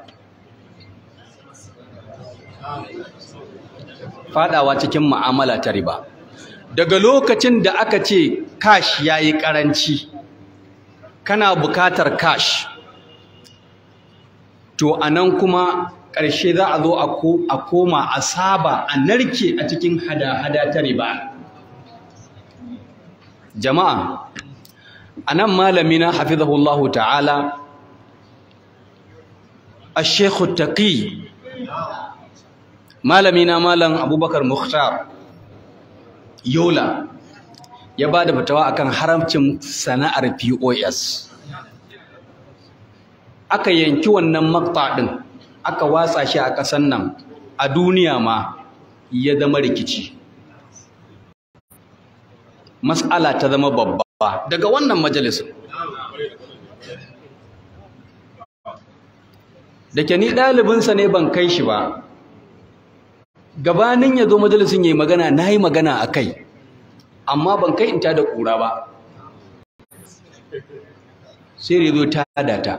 fadawa cikin mu'amala ta riba daga lokacin da aka ce cash yayi karanci kana bukatar cash to anan kuma ƙarshe za a zo a koma a saba a narke a cikin hada-hada ta riba jama'a anan malamina hafizahullahu ta'ala الشيخ التقي malamina malam abubakar mukhtar yola ya ba da fatawa akan haramcin sana'ar pos aka yanki wannan makta ɗin aka watsa shi a ƙasan nan a duniya ma ya zama rikici mas'ala ta zama babba daga wannan majalisun da ke ni ɗalibinsa ne ban kai shi ba gabanin ya zo majalisun ya yi magana na yi magana a kai amma ban kai in ta da ƙura ba sai da zo ta data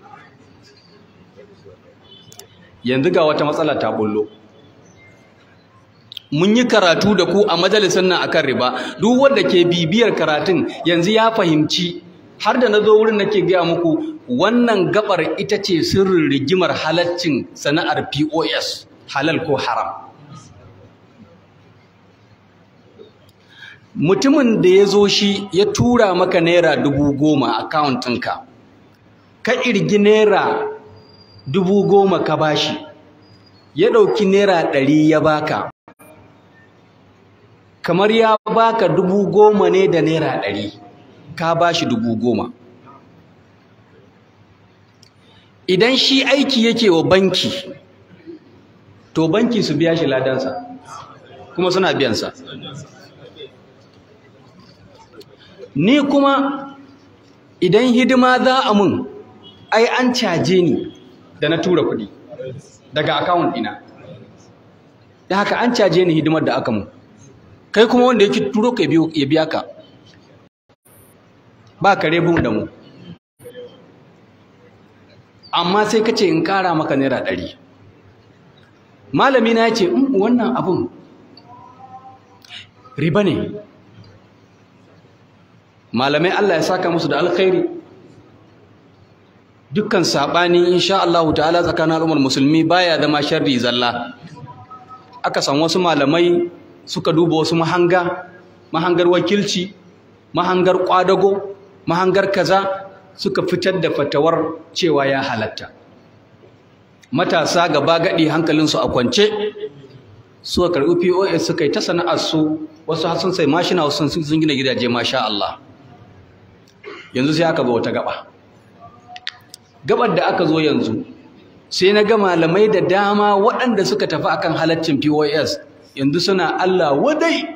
yanzu ga wata matsala ta bullo mun yi karatu da ku a majalisun nan akan riba duk wanda ke bibiyar karatun yanzu ya fahimci har da na zo wurin nake gaya muku wannan gabar ita ce sirrin rigimar halaccin sana'ar POS halal ko haram mutumin da ya zo shi ya tura maka naira dubu goma a ɗinka ka irgi naira dubu goma ka bashi ya ɗauki naira ɗari ya baka kamar ya baka dubu goma ne da naira ɗari ka bashi dubu goma idan shi aiki yake wa banki to banki su biya shi ladansa kuma suna biyansa ni kuma idan hidima za a mun ai an caje ni da na tura kuɗi daga akawun ɗina da haka an caje ni hidimar da aka mun kai kuma wanda yake turo ka ya biya ka ba kare bin da mu amma sai ka ce in ƙara maka naira ɗari malami na ya ce wannan abun riba ne malamai Allah ya saka musu da alkhairi dukkan saɓani insha Allah ta'ala tsakanin al'ummar musulmi baya zama sharri zalla aka san wasu malamai suka duba wasu mahanga mahangar wakilci mahangar kwadago mahangar kaza suka fitar da fatawar cewa ya halatta matasa gaba gadi hankalinsu a kwance suka karɓi POS suka yi ta sana'ar su wasu sun sai mashina wasu sun gina gidaje masha Allah yanzu sai aka zo wata gaba gabar da aka zo yanzu sai na ga malamai da dama waɗanda suka tafi akan halaccin POS yanzu suna Allah wadai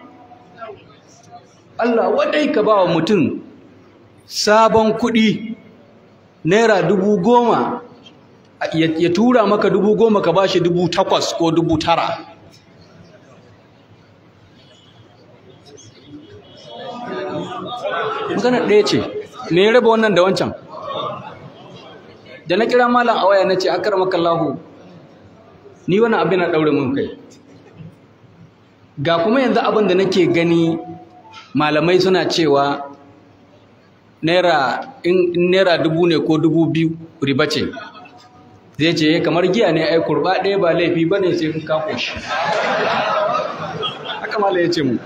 Allah wadai ka ba wa mutum sabon kuɗi naira dubu goma ya tura maka dubu goma ka ba shi dubu takwas ko dubu tara magana ɗaya ce me ya raba wannan da wancan da na kira malam a waya na ce akar makallahu ni wani abin na ɗaure mun kai ga kuma yanzu abin da nake gani malamai suna cewa naira in naira dubu ne ko dubu biyu riba ce zai ce kamar giya ne ai kurba ɗaya ba laifi ba ne sai ka koshi haka malam ya ce mu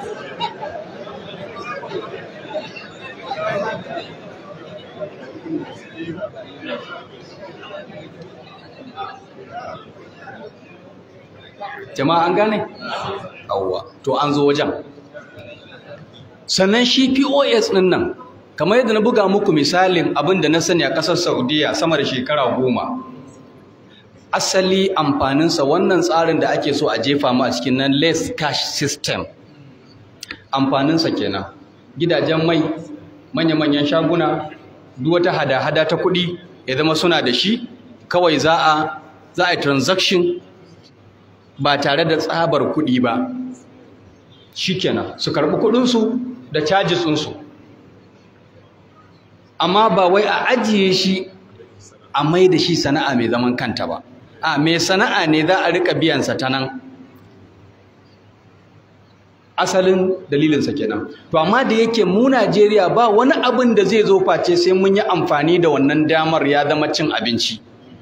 jama'a an gane? awwa to an zo wajen sannan shi pos ɗin nan kamar yadda na buga muku misalin abin da na sani a ƙasar saudiya sama da shekara goma asali amfaninsa wannan tsarin da ake so a jefa mu a cikin nan less cash system amfaninsa kenan gidajen mai manya-manyan shaguna duk wata hada-hada ta kuɗi ya zama suna da shi kawai za a za a yi transaction ba tare da tsabar kuɗi ba shikenan su karɓi kuɗinsu da charges ɗinsu amma ba wai a ajiye shi a mai da shi sana'a mai zaman kanta ba a mai sana'a ne za a riƙa biyansa ta nan asalin dalilinsa kenan to amma da yake mu Najeriya ba wani abin da zai zo face sai mun yi amfani da wannan damar ya zama cin abinci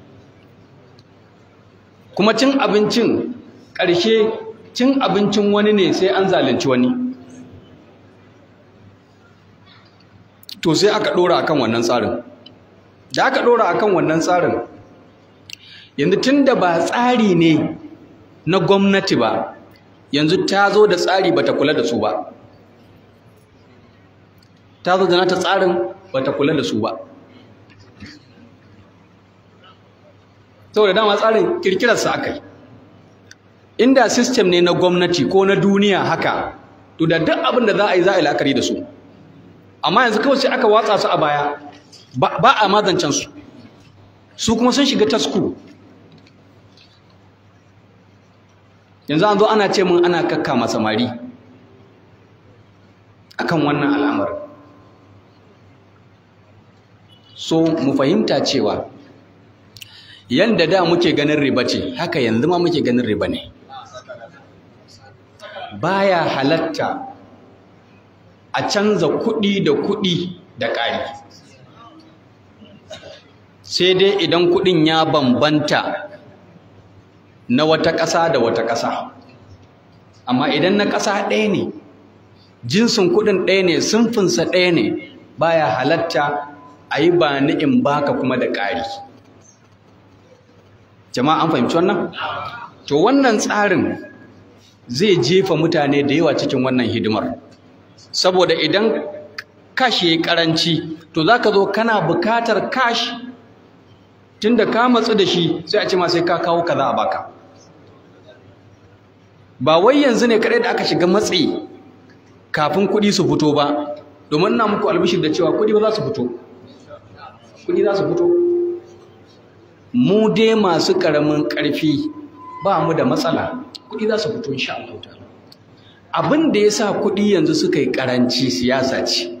kuma cin abincin ƙarshe cin abincin wani ne sai an zalunci wani to sai aka ɗora akan wannan tsarin da aka ɗora akan wannan tsarin yanzu tun da ba tsari ne na gwamnati ba yanzu ta zo da tsari bata kula da su ba ta zo da nata tsarin bata kula da su ba saboda dama tsarin kirkirarsa aka yi inda system ne na gwamnati ko na duniya haka to da duk abin da za a yi za a yi la'akari da su amma yanzu kawai sai aka watsa su a baya ba a mazancan su su kuma sun shiga tasku yanzu an zo ana ce mun ana kakka samari akan wannan al'amarin so mu fahimta cewa yanda da muke ganin riba ce haka yanzu ma muke ganin riba ne baya halatta a canza kuɗi da kuɗi da ƙari sai dai idan kuɗin ya bambanta na wata ƙasa da wata ƙasa amma idan na ƙasa ɗaya ne jinsin kuɗin ɗaya ne sunfinsa ɗaya ne baya halatta a yi ba ni in baka kuma da ƙari jama'a an fahimci wannan to wannan tsarin zai jefa mutane da yawa cikin wannan hidimar saboda idan kash yayi karanci to zaka zo kana bukatar kash tunda ka matsu da shi sai a ce ma sai ka kawo kaza a baka ba wai yanzu ne kadai da aka shiga matsi kafin kuɗi su fito ba domin ina muku albishir da cewa kuɗi ba za su fito kuɗi za su fito mu dai masu ƙaramin ƙarfi ba mu da matsala kuɗi za su fito insha Allah ta'ala abin da ya sa kuɗi yanzu suka yi ƙaranci siyasa ce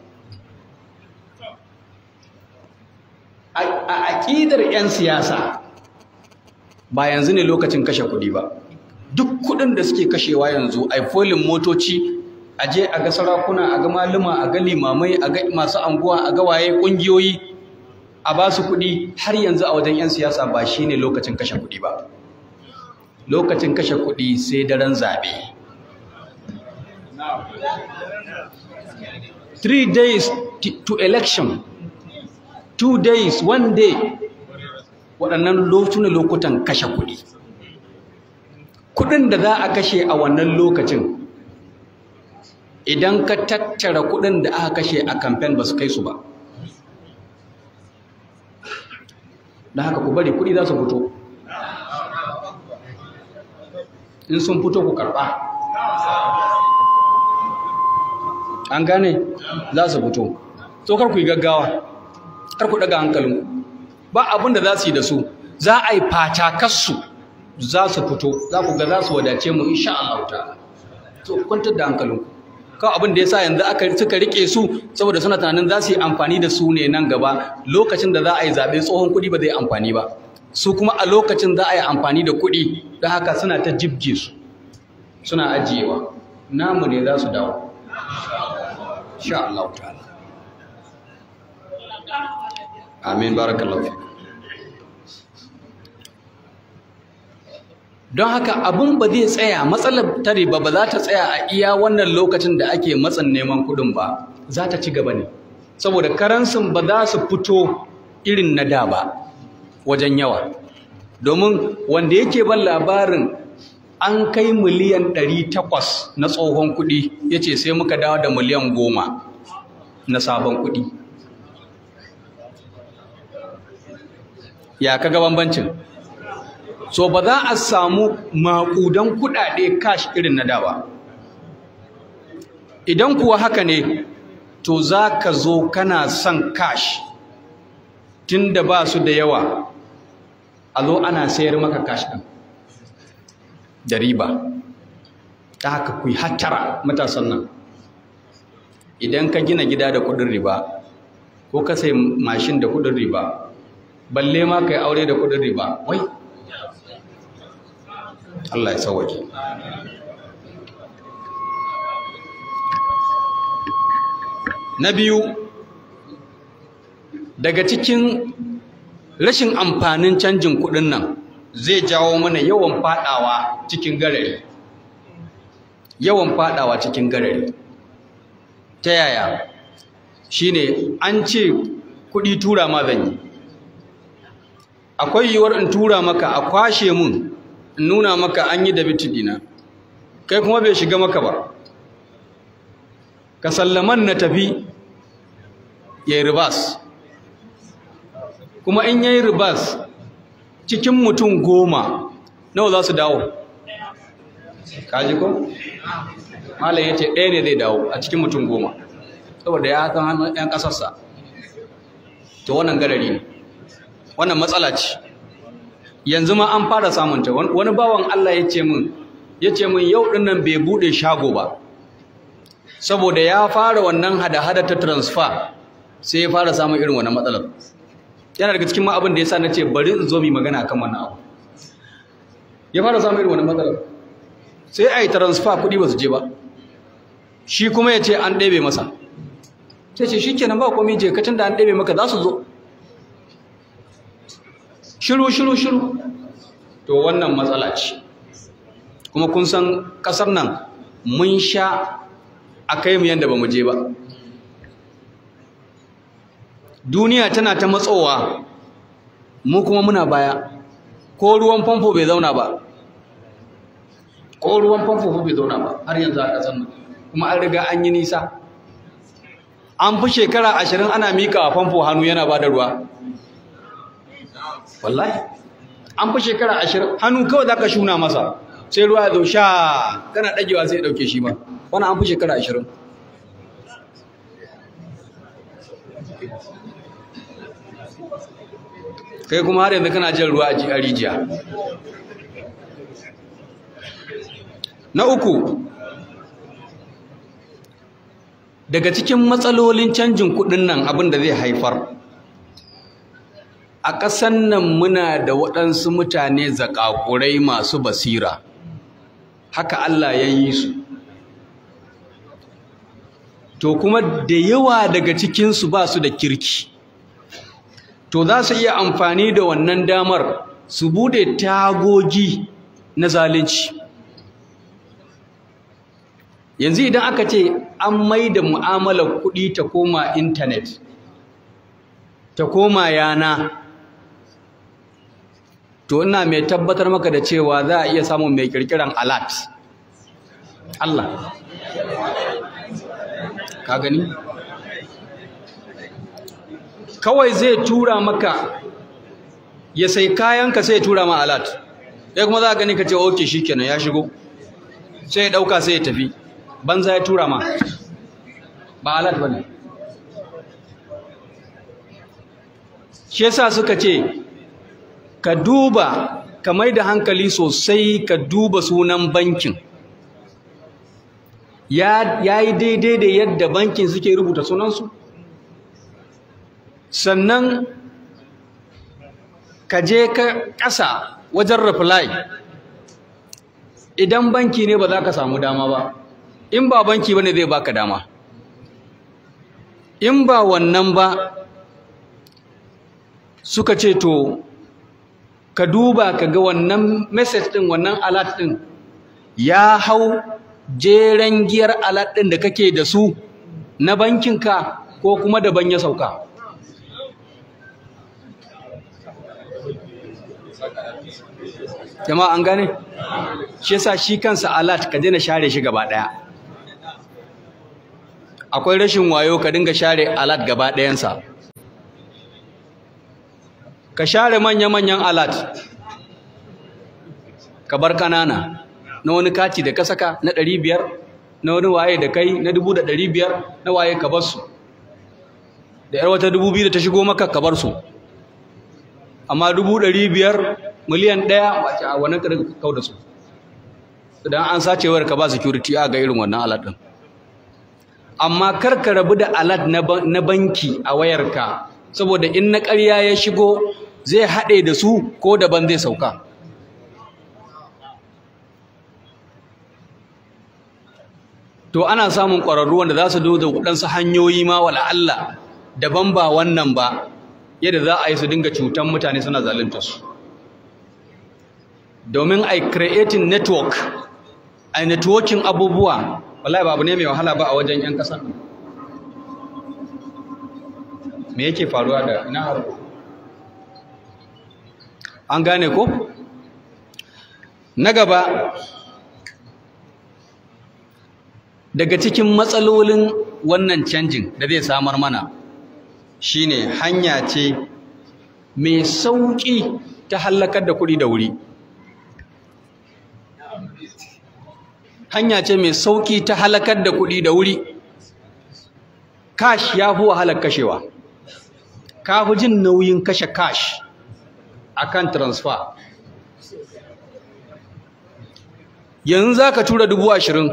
a aƙidar 'yan siyasa ba yanzu ne lokacin kashe kuɗi ba duk kuɗin da suke kashewa yanzu a folin motoci a je a ga sarakuna a ga maluma a ga limamai a ga masu anguwa a ga waye ƙungiyoyi a ba su kuɗi har yanzu a wajen 'yan siyasa ba shi ne lokacin kashe kuɗi ba lokacin kashe kuɗi sai daren zaɓe three days to election two days one day waɗannan lokutan lokutan kashe kuɗi kuɗin da za a kashe a wannan lokacin idan ka tattara kuɗin da aka kashe a kamfen ba su kai su ba da haka ku bari kuɗi za su fito in sun fito ku karɓa an gane za su fito so kar ku yi gaggawa kar ku daga hankalinku ba abin da za su yi da su za a yi fatakarsu za su fito za ku ga za su wadace mu insha Allah ta'ala to kwantar da hankalinku kawai abin da ya sa yanzu aka suka rike su saboda suna tunanin za su yi amfani da su ne nan gaba lokacin da za a yi zaɓe tsohon kuɗi ba zai amfani ba su kuma a lokacin za a yi amfani da kuɗi don haka suna ta jibge su suna ajiyewa namu ne za su dawo sha Allah ta'ala amin barakallahu fikum don haka abun ba zai tsaya matsalar ta riba ba za ta tsaya a iya wannan lokacin da ake matsan neman kuɗin ba za ta ci gaba ne saboda karansin ba za su fito irin na da ba wajen yawa domin wanda yake ban labarin an kai miliyan 800 na tsohon kuɗi ya ce sai muka dawo da miliyan 10 na sabon kuɗi ya kaga bambancin so ba za a samu maƙudan kuɗaɗe cash irin na da ba idan kuwa haka ne to za ka zo kana son cash tun da ba su da yawa a zo ana sayar maka cash ɗin da riba ta haka ku yi hattara matasan nan idan ka gina gida da kuɗin riba ko ka sai mashin da kuɗin riba balle ma ka yi aure da kuɗin riba wai Allah ya sauwake na biyu daga cikin rashin amfanin canjin kuɗin nan zai jawo mana yawan fadawa cikin garari yawan fadawa cikin garari ta yaya shine an ce kuɗi tura ma zan yi akwai yiwuwar in tura maka a kwashe mun in nuna maka an yi dabiti dina kai kuma bai shiga maka ba ka sallaman na tafi ya yi ribas kuma in ya yi ribas cikin mutum goma nawa za su dawo kaji ko? malam ya ce ɗaya ne zai dawo a cikin mutum goma saboda ya san hannun 'yan ƙasarsa to wannan garari ne wannan matsala ce yanzu ma an fara samunta wani bawan Allah ya ce min ya ce min yau ɗin nan bai buɗe shago ba saboda ya fara wannan hada-hada ta transfer sai ya fara samun irin wannan matsalar yana daga cikin ma abin da ya sa na ce bari in zo mu magana akan wannan abu ya fara samun irin wannan matsalar sai a yi transfer kuɗi ba su je ba shi kuma ya ce an ɗebe masa sai ce shi kenan ba komai je kacin da an ɗebe maka za su zo shiru shiru shiru to wannan matsala ce kuma kun san ƙasar nan mun sha a kai mu yadda ba mu je ba duniya tana ta matsowa mu kuma muna baya ko ruwan famfo bai zauna ba ko ruwan famfo bai zauna ba har yanzu a ƙasar nan kuma an riga an yi nisa an fi shekara ashirin ana miƙa a famfo hannu yana ba da ruwa wallahi an fi shekara ashirin hannu kawai za ka shuna masa sai ruwa ya zo sha kana ɗagewa sai ya ɗauke shi ba wani an fi shekara ashirin kai kuma har yanzu kana jan ruwa a rijiya na uku daga cikin matsalolin canjin kuɗin nan abin da zai haifar a ƙasan nan muna da waɗansu mutane zaƙaƙurai masu basira haka Allah ya yi su to kuma da yawa daga cikinsu ba su da kirki to za su iya amfani da wannan damar su bude tagogi na zalunci yanzu idan aka ce an mai da mu'amalar kuɗi ta koma intanet ta koma yana to ina mai tabbatar maka da cewa za a iya samun mai kirkiran alat Allah ka gani kawai zai tura maka ya sai kayanka sai ya tura ma alat ya kuma za a gani ka ce oke shi kenan ya shigo sai ya ɗauka sai ya tafi banza ya tura ma ba alat ba ne shi yasa suka ce ka duba ka mai da hankali sosai ka duba sunan bankin ya yi daidai da yadda bankin suke rubuta sunansu sannan ka je ka ƙasa wajen reply idan banki ne ba za ka samu dama ba in ba banki ba ne zai baka dama in ba wannan ba suka ce to ka duba ka ga wannan message ɗin wannan alert ɗin ya hau jeren giyar alert ɗin da kake da su na bankinka ko kuma daban ya sauka jama'a an gane shi yasa shi kansa alert ka daina share shi gaba daya akwai rashin wayo ka dinga share alert gaba dayansa ka share manya-manyan alert ka bar kanana na wani kati da ka saka na 500 na wani waye da kai na 1500 na waye ka bar su da yar wata 2000 da ta shigo maka ka bar su amma 500 miliyan ɗaya wace a wannan ƙarfi kau da su idan an sace wayar ka ba security a ga irin wannan alat ɗin amma kar ka rabu da alat na banki a wayarka saboda in na ƙarya ya shigo zai haɗe da su ko daban zai sauka to ana samun ƙwararru wanda za su zo da waɗansu hanyoyi ma wala Allah daban ba wannan ba yadda za a yi su dinga cutan mutane suna zalunta su domin a creating network a networking abubuwa wallahi babu ne mai wahala ba a wajen 'yan ƙasa me yake faruwa da ina harko an gane ko na gaba daga cikin matsalolin wannan canjin da zai samar mana shine hanya ce mai sauƙi ta hallakar da kuɗi da wuri hanya ce mai sauƙi ta halakar da kuɗi da wuri cash ya fi wahalar kashewa ka fi jin nauyin kashe cash akan transfer yanzu za ka tura dubu ashirin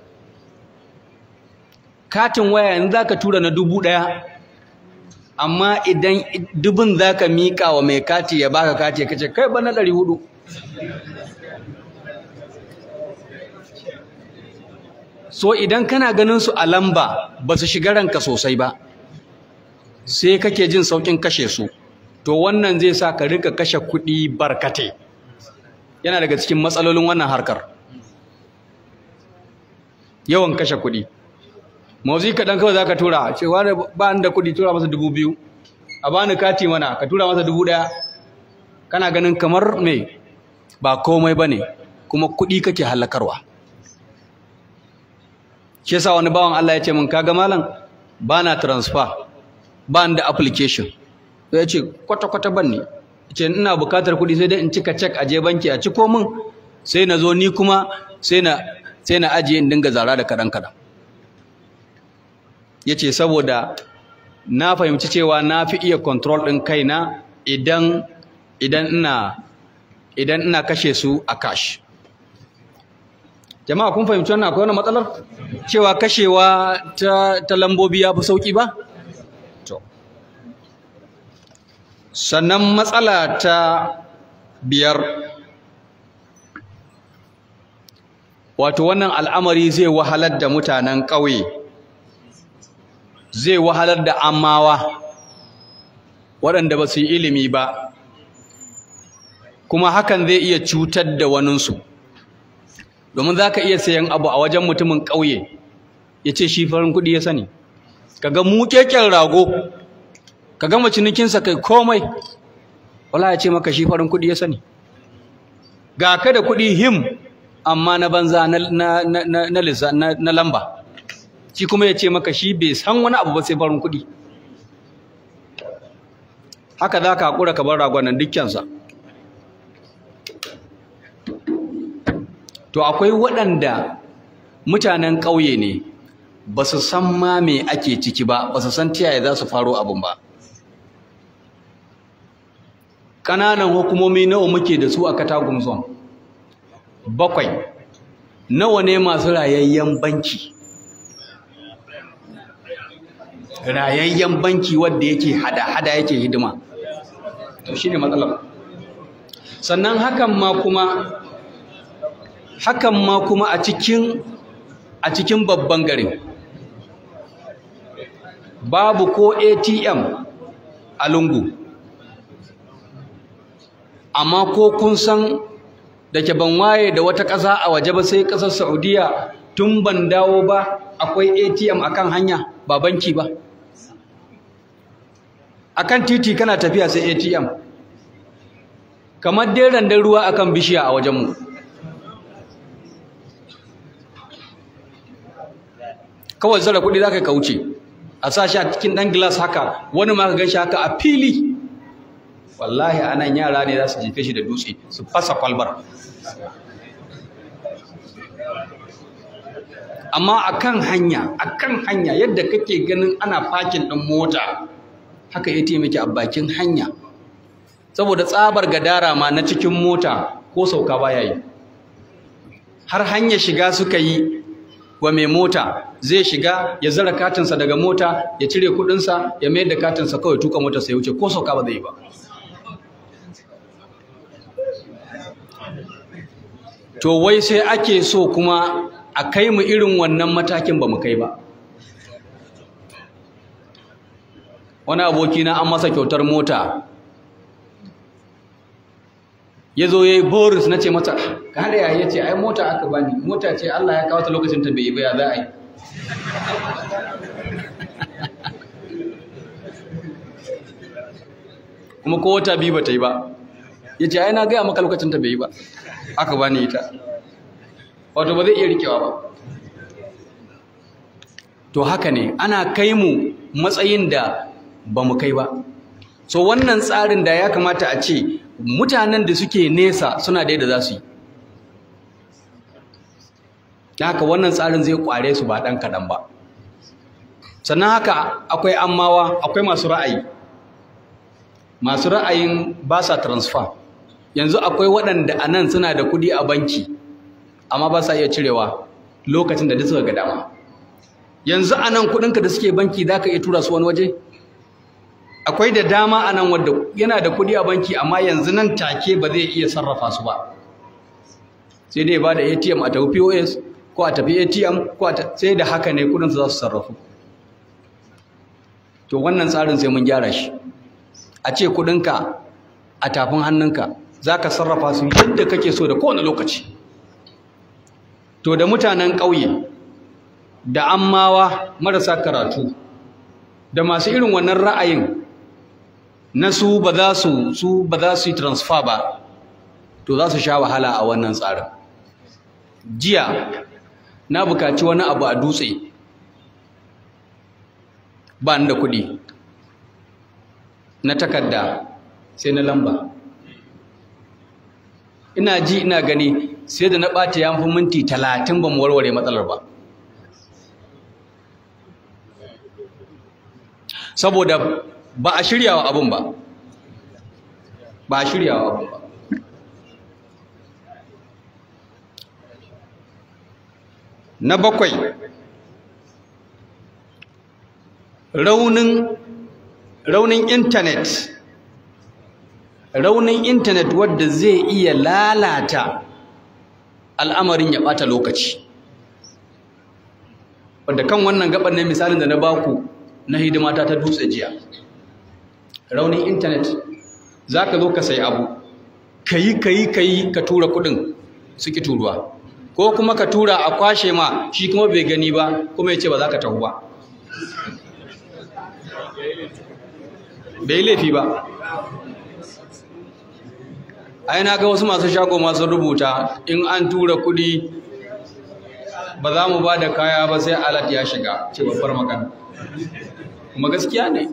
katin waya yanzu za ka tura na dubu ɗaya amma idan dubin za ka miƙa wa mai kati ya baka kati ya kace kai ba na ɗari hudu so idan kana ganin su a lamba ba su shiga ranka sosai ba sai kake jin saukin kashe su to wannan zai sa ka rika kashe kuɗi barkate yana daga cikin matsalolin wannan harkar yawan kashe kuɗi mawuzi kaɗan kawai za ka tura cewa ba da kuɗi tura masa dubu biyu a bani kati mana ka tura masa dubu ɗaya kana ganin kamar me ba komai ba ne kuma kuɗi kake hallakarwa shi yasa wani bawan Allah ya ce min kaga malam bana transfer ba da application sai ya ce kwata kwata ban ne ce ina bukatar kuɗi sai dai in cika check a je banki a ciko min sai na zo ni kuma sai na sai na ajiye in dinga zara da kaɗan kaɗan ya ce saboda na fahimci cewa na fi iya control ɗin kaina idan idan ina idan ina kashe su a cash jama'a kun fahimci wannan akwai wani matsalar cewa kashewa ta, ta lambobi ya fi sauƙi ba to sannan matsala ta biyar wato wannan al'amari zai wahalar da mutanen ƙauye zai wahalar da amawa waɗanda ba su yi ilimi ba kuma hakan zai iya cutar da waninsu domin za ka iya sayan abu a wajen mutumin ƙauye ya ce shi farin kuɗi ya sani ka ga muƙeƙen rago ka gama cinikinsa kai komai wala ya ce maka shi farin kuɗi ya sani ga ka da kuɗi him amma na banza na lamba shi kuma ya ce maka shi bai san wani abu ba sai farin kuɗi haka za ka haƙura ka bar ragonan dukkansa to akwai waɗanda mutanen ƙauye ne ba su san ma me ake ciki ba ba su san tiyaye za su faro abin ba ƙananan hukumomi nawa muke da su a katagum zone bakwai nawa ne masu rayayyen banki rayayyen banki wanda yake hada-hada yake hidima to shine matsalar sannan hakan ma kuma hakan ma kuma a cikin a cikin babban garin babu ko ATM a lungu amma ko kun san da ke ban waye da wata ƙasa a waje ba sai ƙasar Saudiya tun ban dawo ba akwai ATM akan hanya ba banki ba akan titi kana tafiya sai ATM kamar dai randan ruwa akan bishiya a wajenmu kawai zara kuɗi za ka wuce a sa shi a cikin ɗan gilas haka wani ma ka gan shi haka a fili wallahi anan yara ne za su jefe shi da dutse su fasa kwalbar amma akan hanya akan hanya yadda kake ganin ana fakin ɗin mota haka ATM yake a bakin hanya saboda tsabar gadara ma na cikin mota ko sauka baya yi har hanya shiga suka yi wa mai mota zai shiga ya zara katinsa daga mota ya cire kudinsa ya mayar da katinsa kawai tuka motarsa ya wuce ko sauka ba zai yi ba to wai sai ake so kuma a kai mu irin wannan matakin ba mu kai ba wani abokina an masa kyautar mota ya zo ya yi boris na ce mata ka hada ya ce ai mota aka bani mota ce Allah ya kawo ta lokacin ta bai baya za a yi kuma ko wata biyu ba ta yi ba ya ce ai na gaya maka lokacin ta bai yi ba aka bani ita wato ba zai iya rikewa ba to haka ne ana kai mu matsayin da ba mu kai ba so wannan tsarin da ya kamata a ce mutanen da suke nesa suna da yadda za su yi da haka wannan tsarin zai kware su ba ɗan kaɗan ba sannan haka akwai ammawa akwai masu ra'ayi masu ra'ayin ba sa transfer yanzu akwai waɗanda a nan suna da kuɗi a banki amma ba sa iya cirewa lokacin da duk suka ga dama yanzu a nan kuɗinka da suke banki za ka iya tura su wani waje akwai da dama a nan wadda yana da kuɗi a banki amma yanzu nan take ba zai iya sarrafa su ba sai dai ba da atm a tafi pos ko a tafi atm ko sai da haka ne kuɗinsu za su sarrafu to wannan tsarin sai mun gyara shi a ce kuɗinka a tafin hannunka za ka sarrafa su yadda kake so da kowane lokaci to da mutanen ƙauye da ammawa marasa karatu da masu irin wannan ra'ayin na su ba za su su ba za su yi transfer ba to za su sha wahala a wannan tsarin jiya na bukaci wani abu a dutse ba ni da kuɗi na takarda sai na lamba ina ji ina gani sai da na ɓata ya fi minti talatin ba mu warware matsalar ba saboda ba a shirya wa abin ba ba a shirya wa abin ba na bakwai raunin raunin intanet raunin intanet wadda zai iya lalata al'amarin ya ɓata lokaci wadda kan wannan gaban ne misalin da na baku na hidimata ta dutse jiya raunin intanet za ka zo ka sai abu ka yi ka yi ka yi ka tura kudin suki turuwa ko kuma ka tura a kwashe ma shi kuma bai gani ba kuma ya ce ba za ka tahu ba bai laifi ba ai na ga wasu masu shago masu rubuta in an tura kudi ba za mu ba da kaya ba sai alat ya shiga ce babbar magana kuma gaskiya ne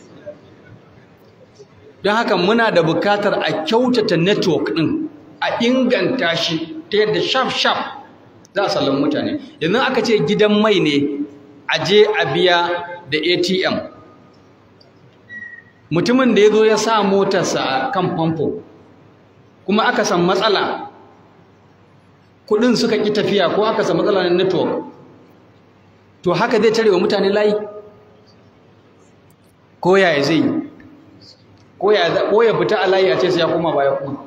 don haka muna da bukatar a kyautata network ɗin a inganta shi ta yadda shaf-shaf za a salon mutane yanzu aka ce gidan mai ne a je a biya da atm mutumin da ya zo ya sa motarsa a kan famfo kuma aka san matsala kudin suka ƙi tafiya ko aka san matsala na network to haka zai tare wa mutane layi ko yaya zai yi ko ya fita a layi a ce sai ya koma baya kuma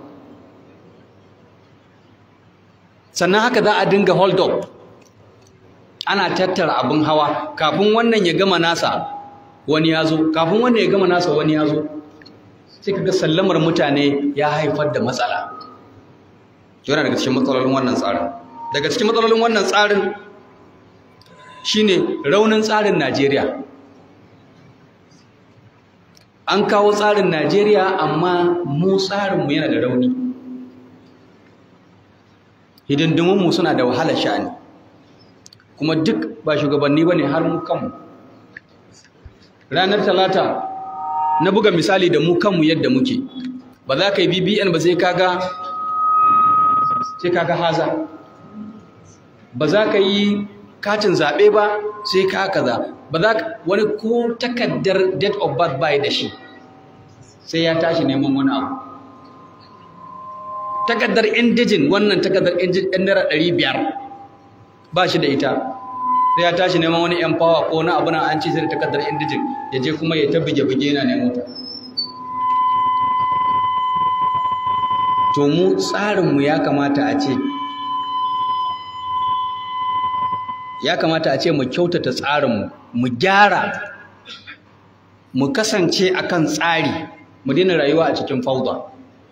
sannan haka za a dinga hold up ana tattara abin hawa kafin wannan ya gama nasa wani ya zo kafin wannan ya gama nasa wani ya zo sai kaga sallamar mutane ya haifar da matsala yana daga cikin matsalolin wannan tsarin daga cikin matsalolin wannan tsarin shine raunin tsarin Najeriya an kawo tsarin Najeriya amma mu tsarinmu yana da rauni hidindimunmu suna da wahalar sha'ani kuma duk ba shugabanni ba ne har mu kanmu ranar talata na buga misali da mu kanmu yadda muke ba za ka yi bbn ba sai kaga sai kaga haza ba za ka yi katin zaɓe ba sai ka kaza ba za ka wani ko takaddar date of birth bai da shi sai ya tashi neman wani abu takaddar indijin wannan takaddar indijin ɗan naira ɗari biyar ba shi da ita sai ya tashi neman wani yan fawa ko na abu na an ci sai da takaddar indijin ya je kuma ya ta buge-buge yana nemo ta to mu tsarinmu ya kamata a ce ya kamata a ce mu kyautata tsarinmu mu gyara mu kasance akan tsari mu daina rayuwa a cikin fauda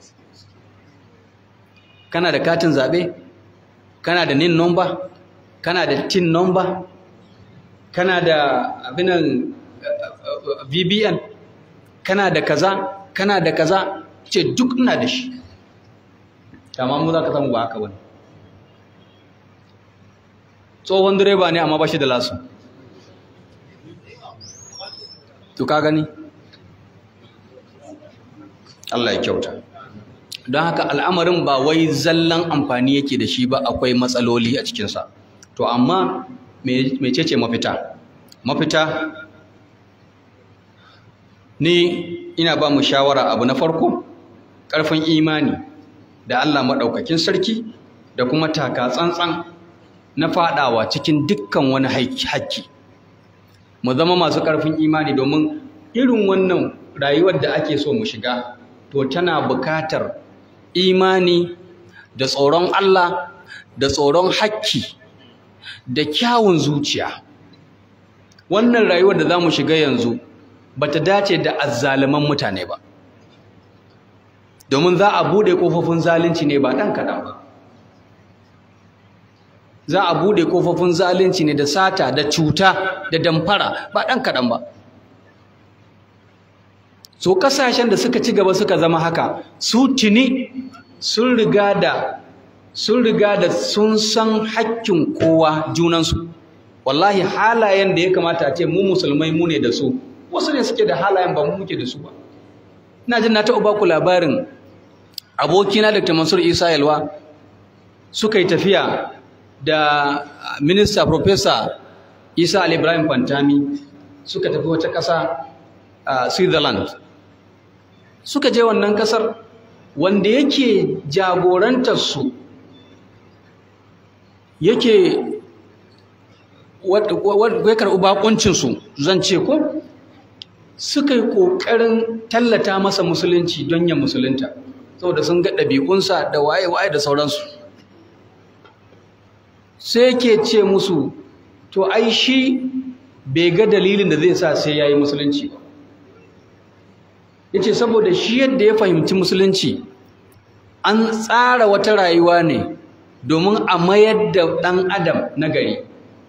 kana da katin zaɓe kana da nin nomba kana da tin nomba kana da abinan vbn kana da kaza kana da kaza ce duk ina da shi amma mu za ka samu ba haka wani tsohon direba ne amma ba shi da lasu to ka gani Allah ya kyauta don haka al'amarin ba wai zallan amfani yake da shi ba akwai matsaloli a cikinsa to amma mecece mafita mafita ni ina ba mu shawara abu na farko ƙarfin imani da Allah maɗaukakin sarki da kuma taka tsantsan na faɗawa cikin dukkan wani haƙƙi mu zama masu ƙarfin imani domin irin wannan rayuwar da ake so mu shiga to tana buƙatar imani da tsoron Allah da tsoron haƙƙi da kyawun zuciya wannan rayuwar da za mu shiga yanzu ba ta dace da azzaluman mutane ba domin za a buɗe ƙofofin zalunci ne ba ɗan kaɗan ba za a buɗe ƙofofin zalunci ne da sata da cuta da damfara ba ɗan kaɗan ba so ƙasashen da suka ci gaba suka zama haka su tuni sun riga da sun riga da sun san hakkin kowa junansu wallahi halayen da ya kamata a ce mu musulmai mu ne da su wasu ne suke da halayen ba mu muke da su ba ina jin na taɓa baku labarin abokina Dr. Mansur Isa Yalwa suka yi tafiya da minista Professor Isa Ali Ibrahim Fantami suka tafi wata ƙasa a Switzerland suka je wannan ƙasar wanda yake jagorantar su yake ya karɓi bakuncinsu zan ce ko suka yi ƙoƙarin tallata masa musulunci don ya musulunta saboda sun ga ɗabi'unsa da waye-waye da sauransu sai ke ce musu to ai shi bai ga dalilin da zai sa sai ya yi musulunci ba ya ce saboda shi yadda ya fahimci musulunci an tsara wata rayuwa ne domin a mayar da ɗan adam na gari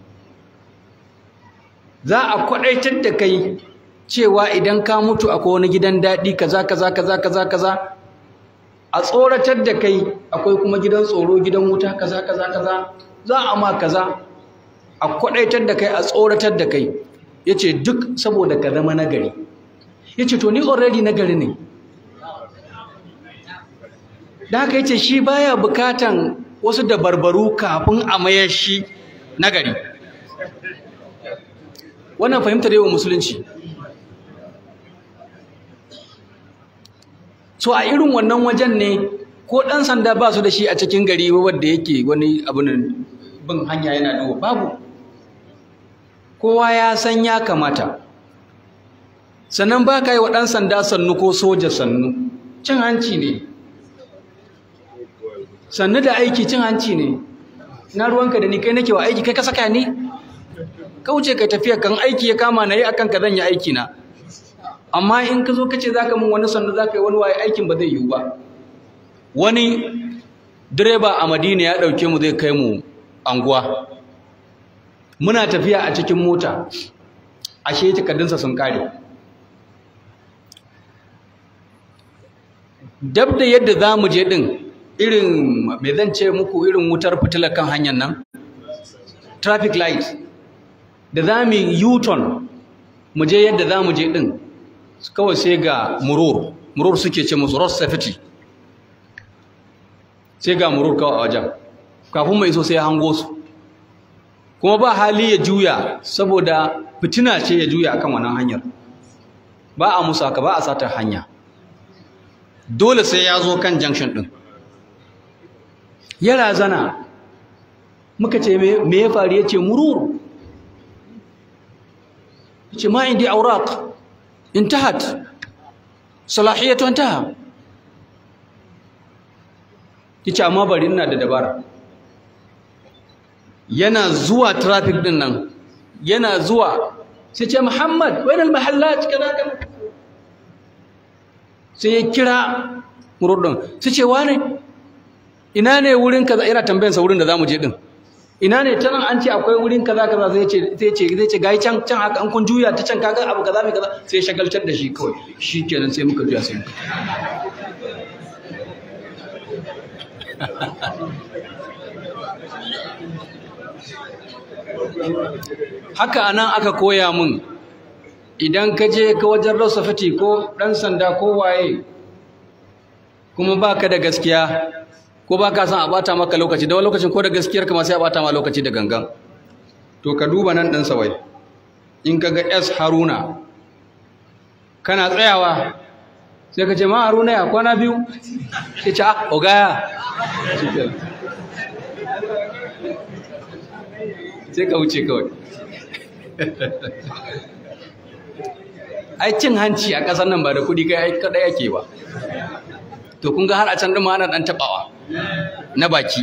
za a kwaɗaitar da kai cewa idan ka mutu akwai wani gidan daɗi kaza kaza kaza kaza kaza a tsoratar da kai akwai kuma gidan tsoro gidan wuta kaza kaza kaza za a ma kaza a kwaɗaitar da kai a tsoratar da kai ya ce duk saboda ka zama nagari ya ce to ni already nagari ne da haka ya ce shi baya bukatan wasu dabarbaru kafin a mayar shi nagari wannan fahimtar yawan musulunci so a irin wannan wajen ne ko ɗan sanda ba su da shi a cikin gari wadda yake wani abin bin hanya yana duba babu kowa ya san ya kamata sannan ba ka yi wa ɗan sanda sannu ko soja sannu cin hanci ne sannu da aiki cin hanci ne na ruwanka da ni kai nake wa aiki kai ka saka ni kauce kai tafiya kan aiki ya kama na yi akan ka zan yi aiki na amma in ka zo ka ce za ka mun wani sannu za ka yi wani waye aikin ba zai yiwu ba wani direba a madina ya ɗauke mu zai kai mu anguwa muna tafiya a cikin mota ashe takardunsa sun kare dab da yadda za mu je ɗin irin mai zan ce muku irin wutar fitilar kan hanyar nan traffic light da za mu u-turn mu je yadda za mu je ɗin kawai sai ga murur murur suke ce musu road safety sai ga murur kawai a wajen kafin mai so sai ya hango su kuma ba hali ya juya saboda fitina ce ya juya akan wannan hanyar ba a musu haka ba a satar hanya dole sai ya zo kan junction din ya razana muka ce me ya faru ya ce murur ce ma indi auraq intahat salahiyatu intaha yace amma bari ina da dabara yana zuwa traffic din nan yana zuwa sai ce Muhammad wain al mahallat kaza kaza sai ya kira murudin sai ce wane ina ne wurin kaza ina tambayan sa wurin da zamu je din ina ne ta nan an ce akwai wurin kaza kaza sai ce sai ce zai ce gai can can haka an kun juya ta can kaga abu kaza mai kaza sai shagaltar da shi kawai shikenan sai muka juya sai muka haka anan aka koya mun idan ka je ka wajen rosafati ko ɗan sanda ko waye kuma baka da gaskiya ko baka son a bata maka lokaci da wani lokacin ko da gaskiyar ka ma sai a bata ma lokaci da gangan to ka duba nan ɗan sawai in ka ga S Haruna kana tsayawa sai ka ce ma Haruna ya kwana biyu sai ce ah ogaya sai ka wuce kawai ai cin hanci a ƙasar nan ba da kuɗi kai kaɗai ake ba to kun ga har a can ɗin ma ana ɗan taɓawa na baki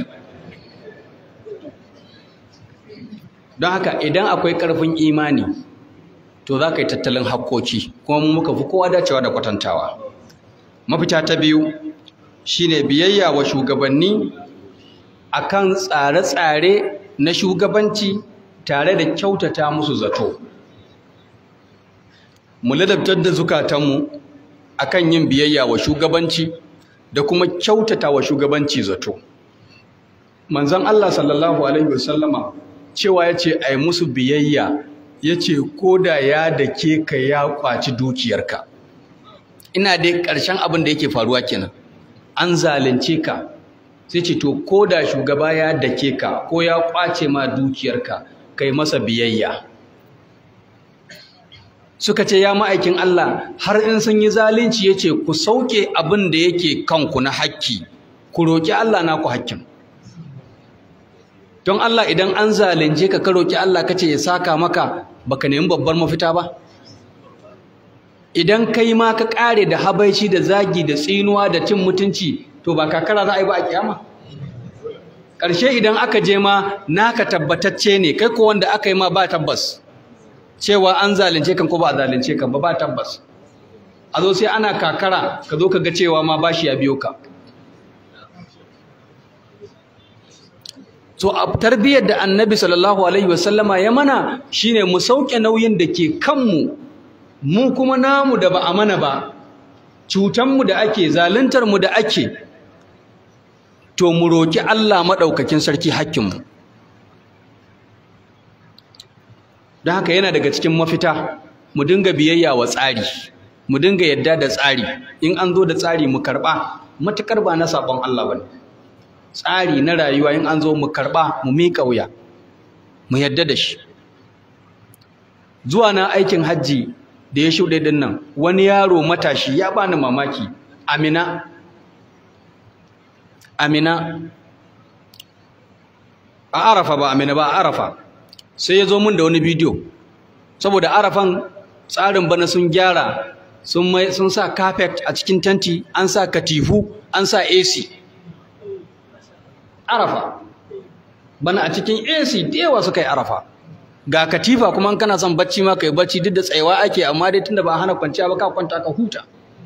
don haka idan akwai ƙarfin imani to za ka yi tattalin hakkoki kuma mu muka fi kowa dacewa da kwatantawa mafita ta biyu shine biyayya wa shugabanni akan tsare-tsare na shugabanci tare da kyautata musu zato mu ladabtar da zukatanmu akan yin biyayya wa shugabanci da kuma kyautata wa shugabanci zato manzon Allah sallallahu alaihi wasallama cewa yace ai musu biyayya yace koda ya dake ka ya kwaci dukiyarka ina dai ƙarshen abin da yake faruwa kenan an zalunce ka sai ce to koda shugaba ya dake ka ko ya kwace ma dukiyarka kai masa biyayya suka ce ya ma'aikin Allah har in sun yi zalunci yace ku sauke abin da yake kanku na hakki ku roki Allah naku hakkin don Allah idan an zalunce ka ka roki Allah kace ya saka maka baka nemi babbar mafita ba idan kai ma ka kare da habaici da zagi da tsinuwa da cin mutunci to ba kakara za a yi ba a kiyama ƙarshe idan aka je ma naka tabbatacce ne kai ko wanda aka yi ma ba tabbas cewa an zalunce kan ko ba a zalunce kan ba ba tabbas a zo sai ana kakara ka zo ka ga cewa ma bashi ya biyo ka so a tarbiyyar da annabi sallallahu alaihi wasallama ya mana shine mu sauke nauyin da ke kanmu mu kuma namu da ba a mana ba cutanmu da ake zaluntarmu da ake to mu roki Allah maɗaukakin sarki hakkinmu don haka yana daga cikin mafita mu dinga biyayya wa tsari mu dinga yadda da tsari in an zo da tsari mu karɓa matuƙar ba na sabon Allah ba ne tsari na rayuwa in an zo mu karɓa mu miƙa wuya mu yadda da shi zuwa na aikin hajji da ya shuɗe ɗin nan wani yaro matashi ya bani mamaki amina amina a arafa ba amina ba a arafa sai ya zo min da wani bidiyo saboda arafan tsarin bana sun gyara sun mai sun sa carpet a cikin tanti an sa katifu an sa AC arafa bana a cikin AC da yawa suka yi arafa ga katifa kuma in kana son bacci ma kai bacci duk da tsayawa ake amma dai tunda ba a hana kwanciya ba ka kwanta ka huta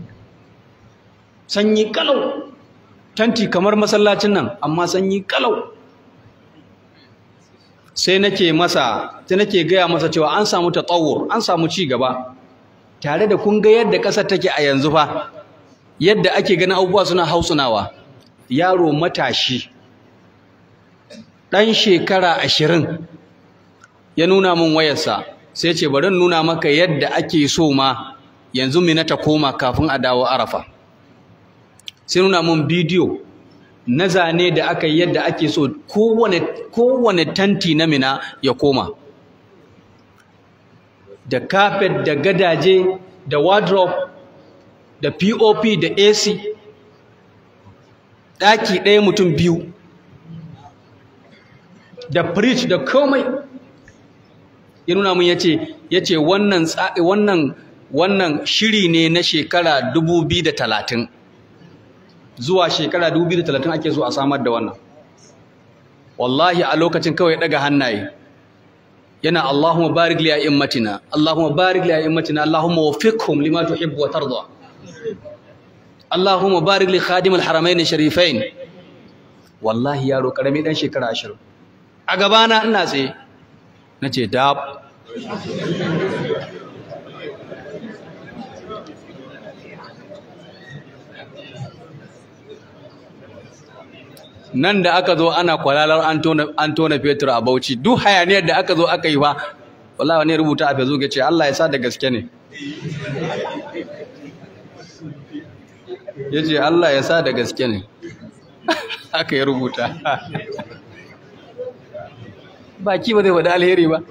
sanyi kalau tanti kamar masallacin nan amma sanyi kalau sai nake masa sai nake gaya masa cewa an samu tatawur an samu ci gaba tare da kun ga yadda ƙasar take a yanzu fa yadda ake ganin abubuwa suna hausunawa yaro matashi ɗan shekara ashirin ya nuna min wayarsa sai ce bari nuna maka yadda ake so ma yanzu mina ta koma kafin a dawo arafa sai nuna min bidiyo na zane da aka yi yadda ake so kowane kowane tanti na mina ya koma da carpet da gadaje da wardrobe da POP da AC ɗaki ɗaya mutum biyu da fridge da komai ya nuna mun yace yace wannan wannan wannan shiri ne na shekara 2030 zuwa shekara 2030 ake so a samar da wannan wallahi a lokacin kawai daga hannaye yana Allahumma barik li a'immatina Allahumma barik li a'immatina Allahumma waffiqhum lima tuhibbu wa tarda Allahumma barik li khadim al-haramain sharifain wallahi yaro karami dan shekara 20 a gabana ina tsaye nace dab nan da aka zo ana kwalalar an tona fetur a bauchi duk hayaniyar da aka zo aka yi ba wallahi wani rubuta a facebook ya ce Allah ya sa da gaske ne ya ce Allah ya sa da gaske ne aka yi rubuta baki ba zai faɗi alheri ba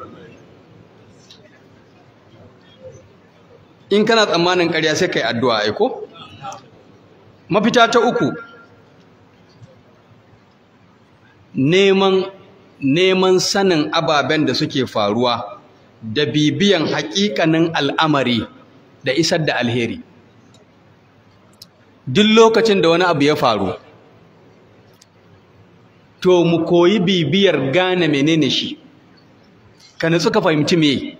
in kana tsammanin ƙarya sai ka yi addu'a aiko mafita ta uku neman neman sanin ababen da suke faruwa da bibiyan haƙiƙanin al'amari da isar da alheri duk lokacin da wani abu ya faru to mu koyi bibiyar gane menene shi ka nutsu ka fahimci me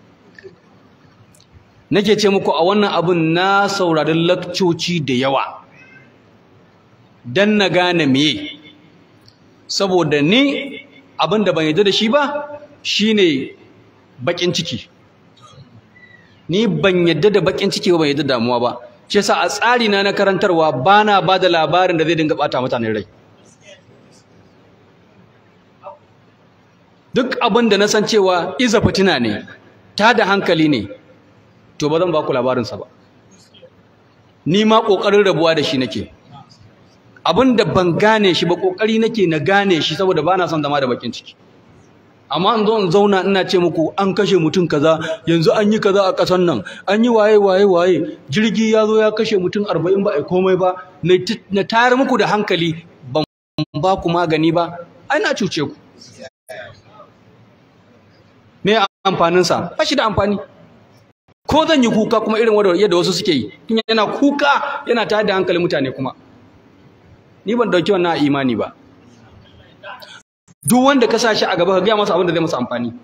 nake ce muku a wannan abun na saurari lakcoci da yawa dan na gane me saboda ni abin da ban yarda da shi ba shine bakin ciki ni ban yarda da bakin ciki ba ban yarda da damuwa ba shi yasa a tsari na na karantarwa bana ba da labarin da zai dinga bata mutane rai duk abin da na san cewa iza fitina ne ta da hankali ne to ba zan ba ku labarinsa ba ni ma ƙoƙarin rabuwa da shi nake abin da ban gane shi ba ƙoƙari nake na gane shi saboda ba na son zama da bakin ciki amma in zo in zauna ina ce muku an kashe mutum kaza yanzu an yi kaza a ƙasar nan an yi waye waye waye jirgi ya zo ya kashe mutum arba'in ba a komai ba na tayar muku da hankali ban ba ku magani ba ai na cuce ku me amfaninsa ba shi da amfani ko zan yi kuka kuma irin yadda wasu suke yi tun yana kuka yana tayar da hankalin mutane kuma ni ban dauki wannan imani ba duk wanda ka sa shi a gaba ka gaya masa abin da zai masa amfani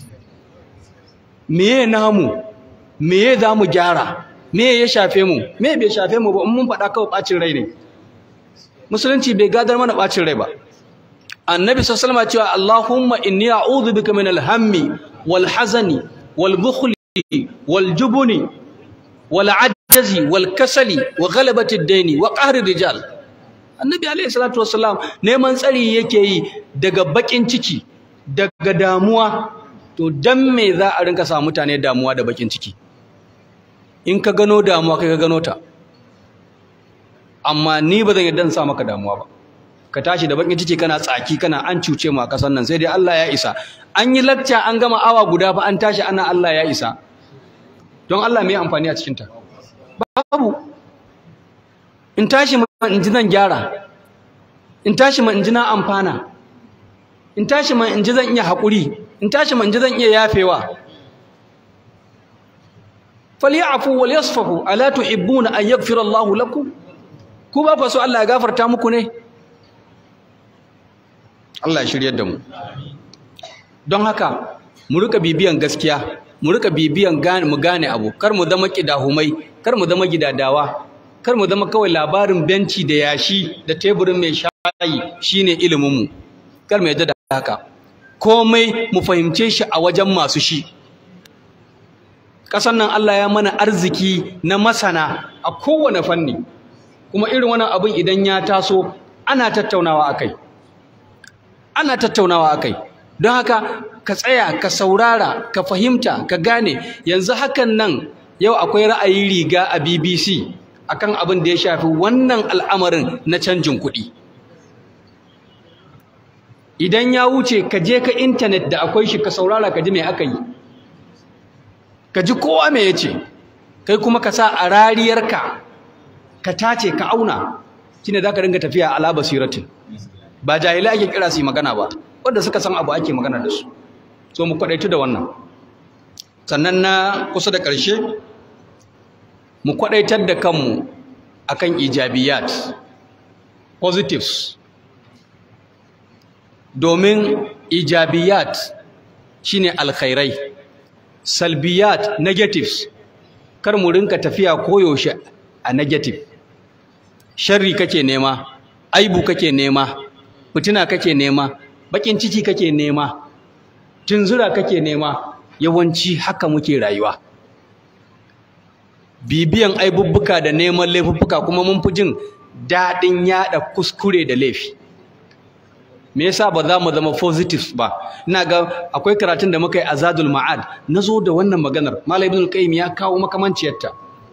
meye namu meye za mu gyara meye ya shafe mu meye bai shafe mu ba in mun faɗa kawai ɓacin rai ne musulunci bai gadar mana ɓacin rai ba annabi sallallahu alaihi cewa allahumma inni a'udhu bika min al-hammi wal hazani wal bukhli wal jubuni wal ajzi wal kasali wa ghalabati ad-daini wa qahri rijal annabi alaihi salatu wassalam neman tsari yake yi daga bakin ciki daga damuwa to dan me za a rinka sa mutane damuwa da bakin ciki in ka gano damuwa kai ka gano ta amma ni ba zan yarda in sa maka damuwa ba ka tashi da bakin ciki kana tsaki kana an cuce mu a kasan nan sai dai Allah ya isa an yi lacca an gama awa guda fa an tashi ana Allah ya isa don Allah me amfani a cikin ta babu in tashi ma in ji zan gyara in tashi ma in ji na amfana in tashi ma in ji zan iya haƙuri in tashi ma in ji zan iya yafewa falyafu wal yasfahu ala tuhibbuna an yaghfira Allahu lakum ku ba ku so Allah ya gafarta muku ne Allah ya shiryar da mu don haka mu rika bibiyan gaskiya mu rika bibiyan gane mu gane abu kar mu zama kidahumai kar mu zama gidadawa kar mu zama kawai labarin benci da yashi da teburin mai shayi shine ilimin mu kar mu yadda da haka komai mu fahimce shi a wajen masu shi ƙasar nan Allah ya mana arziki na masana a kowane fanni kuma irin wannan abin idan ya taso ana tattaunawa akai ana tattaunawa akai don haka ka tsaya ka saurara ka fahimta ka gane yanzu hakan nan yau akwai ra'ayi riga a BBC akan abin da ya shafi wannan al'amarin na canjin kuɗi idan ya wuce ka je ka intanet da akwai shi ka saurara ka ji me aka yi ka ji kowa me ya ce kai kuma ka sa a rariyarka ka tace ka auna shine za ka ringa tafiya ala basiratin ba jahilai ake kira su yi magana ba wanda suka san abu ake magana da su so mu kwadaitu da wannan sannan na kusa da ƙarshe mu kwadaitar da kanmu akan ijabiyat positives domin ijabiyat shine alkhairai salbiyat negatives kar mu rinka tafiya koyaushe a negative sharri kake nema aibu kake nema fitina kake nema bakin ciki kake nema tunzura kake nema yawanci haka muke rayuwa bibiyan aibubbuka da neman laifuffuka kuma mun fi jin daɗin yaɗa kuskure da laifi me yasa ba za mu zama positives ba ina ga akwai karatun da muka yi azadul ma'ad nazo da wannan maganar malam ibn qayyim ya kawo makamanciyarta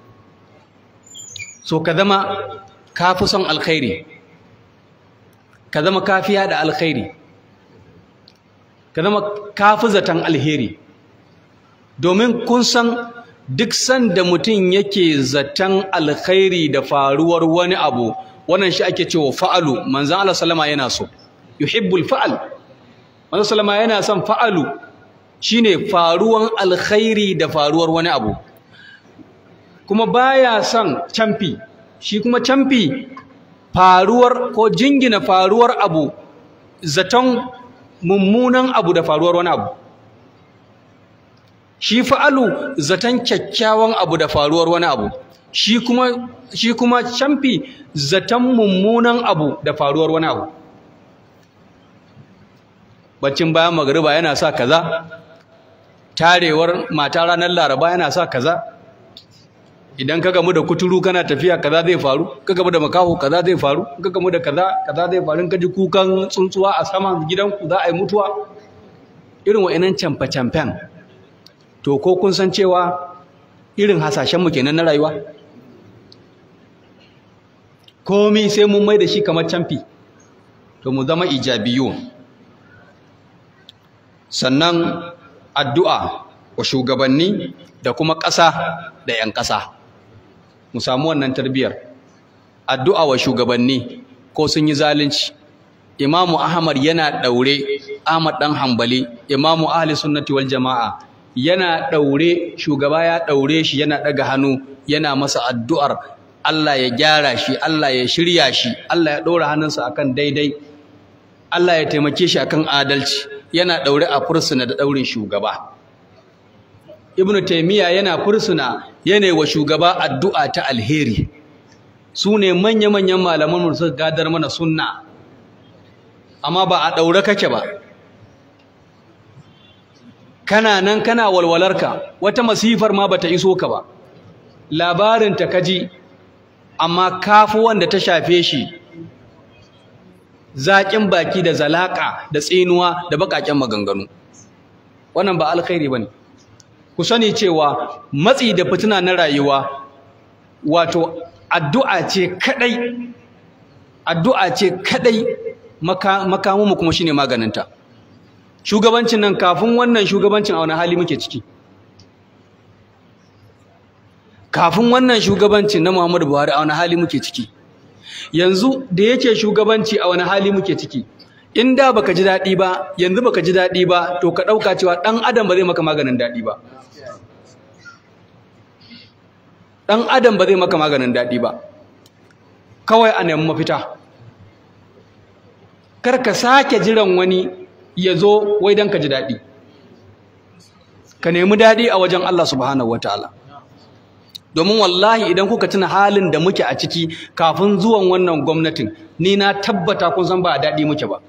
so ka zama ka fi son alkhairi ka zama kafiya da alkhairi ka zama kafi zaton alheri domin kun san duk sanda mutum yake zaton alkhairi da faruwar wani abu wannan shi ake cewa fa'alu manzon Allah sallama yana so yuhibbul fa'al manzon sallama yana son fa'alu shine faruwan alkhairi da faruwar wani abu kuma baya son camfi shi kuma camfi faruwar ko jingina faruwar abu zaton mummunan abu da faruwar wani abu shi fa'alu zaton kyakkyawan abu da faruwar wani abu shi kuma shi kuma camfi zaton mummunan abu da faruwar wani abu baccin bayan magariba yana sa kaza tarewar mata ranar laraba yana sa kaza idan ka gamu da kuturu kana tafiya kaza zai faru ka gamu da makaho kaza zai faru ka gamu da kaza kaza zai faru ka ji kukan tsuntsuwa a saman gidanku za a yi mutuwa irin wa'annan camfe-camfen to ko kun san cewa irin hasashen mu kenan na rayuwa komi sai mun mai da shi kamar camfi to mu zama ijabiyu sannan addu'a wa shugabanni da kuma ƙasa da 'yan ƙasa mu samu wannan tarbiyar addu'a wa shugabanni ko sun yi zalunci imamu ahmad yana ɗaure ahmad ɗan hambali imamu ahli sunnati wal jama'a yana ɗaure shugaba ya ɗaure shi yana ɗaga hannu yana masa addu'ar Allah ya gyara shi Allah ya shirya shi Allah ya ɗora hannunsa akan daidai Allah ya taimake shi akan adalci yana ɗaure a fursuna da ɗaurin shugaba ibnu taymiya yana fursuna yana wa shugaba addu'a ta alheri su ne manya-manyan malaman mu suka gadar mana sunna amma ba a ɗaure kake ba kana nan kana walwalarka wata masifar ma bata iso ka ba labarin ta kaji amma kafu wanda ta shafe shi zaƙin baki da zalaka da tsinuwa da baƙaƙen maganganu wannan ba alkhairi bane ku sani cewa matsi da fitina na rayuwa wato addu'a ce kadai addu'a ce kadai makamu kuma shine maganinta shugabancin nan kafin wannan shugabancin a wani hali muke ciki kafin wannan shugabancin na Muhammadu Buhari a wani hali muke ciki yanzu da yake shugabanci a wani hali muke ciki in da baka ji daɗi ba yanzu baka ji daɗi ba to ka ɗauka cewa ɗan adam ba zai maka maganin daɗi ba ɗan adam ba zai maka maganin daɗi ba kawai a nemi mafita kar ka sake jiran wani ya zo wai don ka ji daɗi ka nemi daɗi a wajen Allah subhanahu wataala domin wallahi idan kuka tuna halin da muke a ciki kafin zuwan wannan gwamnatin ni na tabbata kun san ba a daɗi muke ba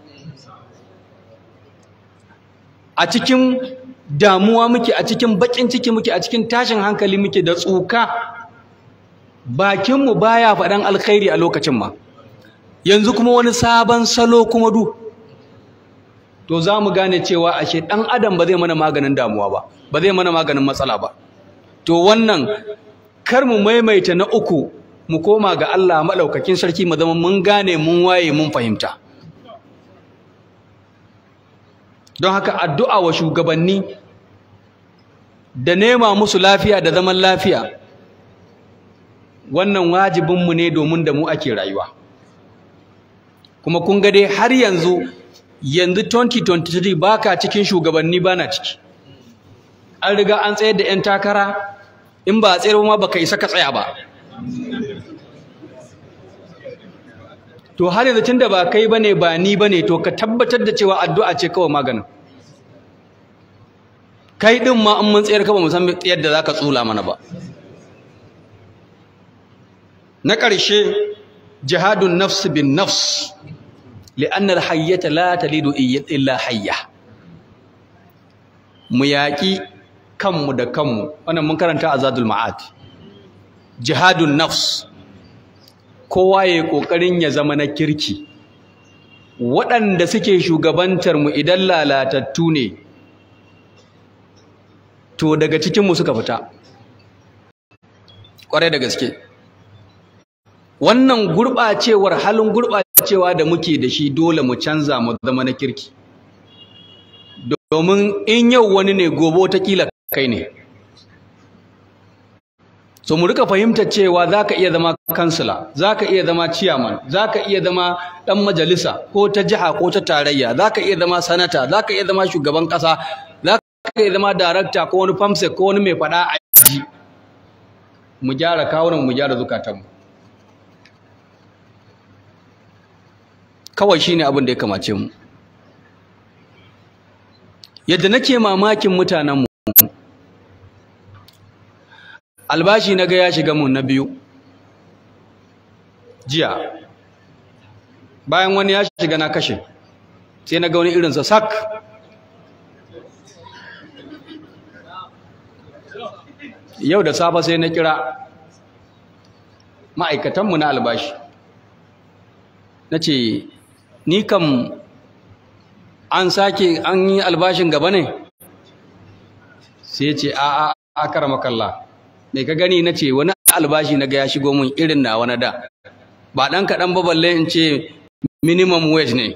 a cikin damuwa muke a cikin baƙin ciki muke a cikin tashin hankali muke da tsuka bakinmu baya faɗan alkhairi a lokacin ma yanzu kuma wani sabon salo kuma du to za mu gane cewa ashe ɗan adam ba zai mana maganin damuwa ba ba zai mana maganin matsala ba to wannan kar mu maimaita na uku mu koma ga Allah maɗaukakin sarki mu zama mun gane mun waye mun fahimta don haka addu'a wa shugabanni da nema musu lafiya da zaman lafiya wannan wajibinmu ne domin da mu ake rayuwa kuma kun ga dai har yanzu yanzu 2023 baka cikin shugabanni bana ciki an riga an tsayar da 'yan takara in ba a tsayar ma baka isa ka tsaya ba to har yanzu tunda ba kai bane ba ni bane to ka tabbatar da cewa addu'a ce kawai maganin kai din ma in mun tsayar ka ba mu san yadda zaka tsula mana ba na ƙarshe jihadun nafs bin nafs li'anna al-hayyata la talidu illa hayya mu yaƙi kanmu da kanmu wannan mun karanta azadul ma'ad jihadun nafs kowa ya kokarin ya zama na kirki waɗanda suke shugabantar mu idan lalatattu ne to daga cikin mu suka fita ƙwarai da gaske wannan gurɓacewar halin gurɓacewa da muke da shi dole mu canza mu zama na kirki domin in yau wani ne gobe watakila kai ne so mu rika fahimtar cewa za ka iya zama kansila za ka iya zama ciyaman za ka iya zama ɗan majalisa ko ta jiha ko ta tarayya za ka iya zama sanata za ka iya zama shugaban ƙasa za ka iya zama darakta ko wani famsek ko wani mai faɗa a ji mu gyara kawunan mu gyara zukatanmu kawai shine abin da ya kamace mu yadda nake mamakin mutanenmu albashi na ga ya shiga mun na biyu jiya bayan wani ya shiga na kashe sai na ga wani irinsa sak yau da safe sai na kira ma'aikatanmu na albashi na ce ni kam an sake an yi albashin gaba ne sai ce a a akara makalla mai ka gani na ce wani albashi na ga ya shigo mun irin na wani da ba ɗan kaɗan ba balle in ce minimum wage ne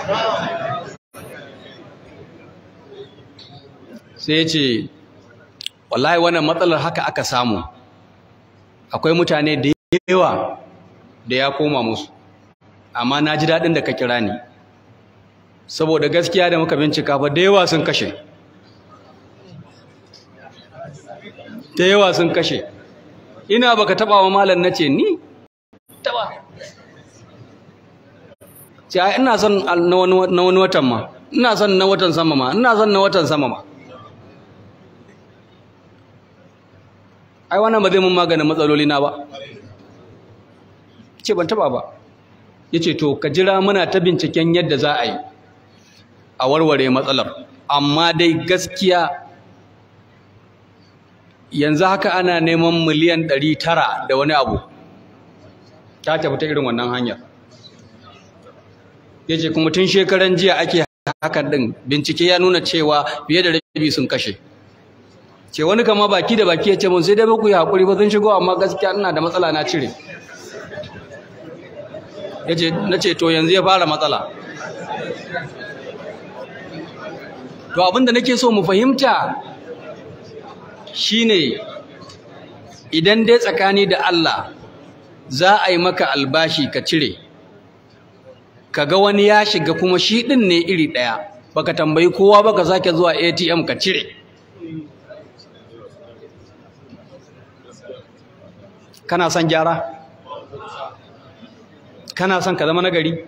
sai ce wallahi wannan matsalar haka aka samu akwai mutane da yawa da ya koma musu amma na ji daɗin da ka kira ni saboda gaskiya da muka bincika fa da yawa sun kashe da yawa sun kashe ina baka taba wa malam nace ni taba ce ai ina son na wani watan ma ina son na watan sama ma ina son na watan sama ma ai wannan ba zai mun maganin matsaloli na ba ce ban taba ba yace to ka jira muna ta binciken yadda za a yi a warware matsalar amma dai gaskiya yanzu haka ana neman miliyan ɗari tara da wani abu ta tafi ta irin wannan hanyar ya ce kuma tun shekaran jiya ake hakan ɗin bincike ya nuna cewa fiye da rabi sun kashe ce wani kama baki da baki ya ce mun sai dai baku yi haƙuri ba sun shigo amma gaskiya ina da matsala na cire ya ce na ce to yanzu ya fara matsala to abinda nake so mu fahimta shine idan dai tsakani da Allah za a yi maka albashi ka cire kaga wani ya shiga kuma shi din ne iri daya baka tambayi kowa baka sake zuwa ATM ka cire kana son gyara kana son ka zama nagari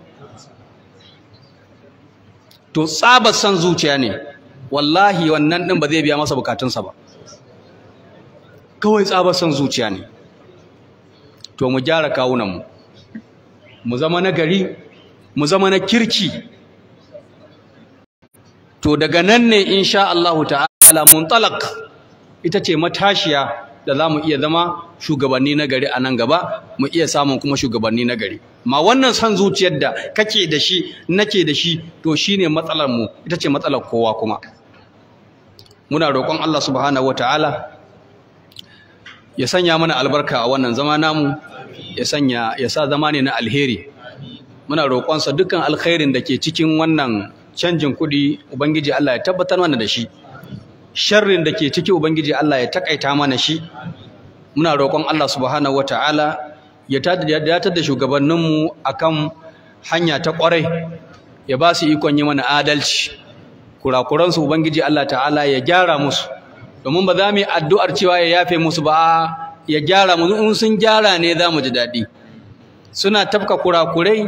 to tsabar son zuciya ne wallahi wannan din ba zai biya masa bukatunsa ba kawai tsabar son zuciya ne to mu gyara kawunanmu mu zama nagari mu zama na kirki to daga nan ne insha Allah ta'ala muntalaq ita ce matashiya da za mu iya zama shugabanni na gari a nan gaba mu iya samun kuma shugabanni na gari ma wannan san zuciyar da kake da shi nake da shi to shine matsalar mu ita ce matsalar kowa kuma muna roƙon Allah subhanahu wataala ya sanya mana albarka a wannan zama namu ya sanya ya sa zama ne na alheri muna roƙonsa dukkan alkhairin da ke cikin wannan canjin kuɗi ubangiji Allah ya tabbatar mana da shi sharrin da ke ciki ubangiji Allah ya takaita mana shi muna roƙon Allah subhanahu wataala ya datar da shugabanninmu akan hanya ta ƙwarai ya ba su ikon yi mana adalci kurakuransu ubangiji Allah ta'ala ya gyara musu domin ba za mu yi addu'ar cewa ya yafe musu ba ya gyara musu in sun gyara ne za mu ji daɗi suna tafka kurakurai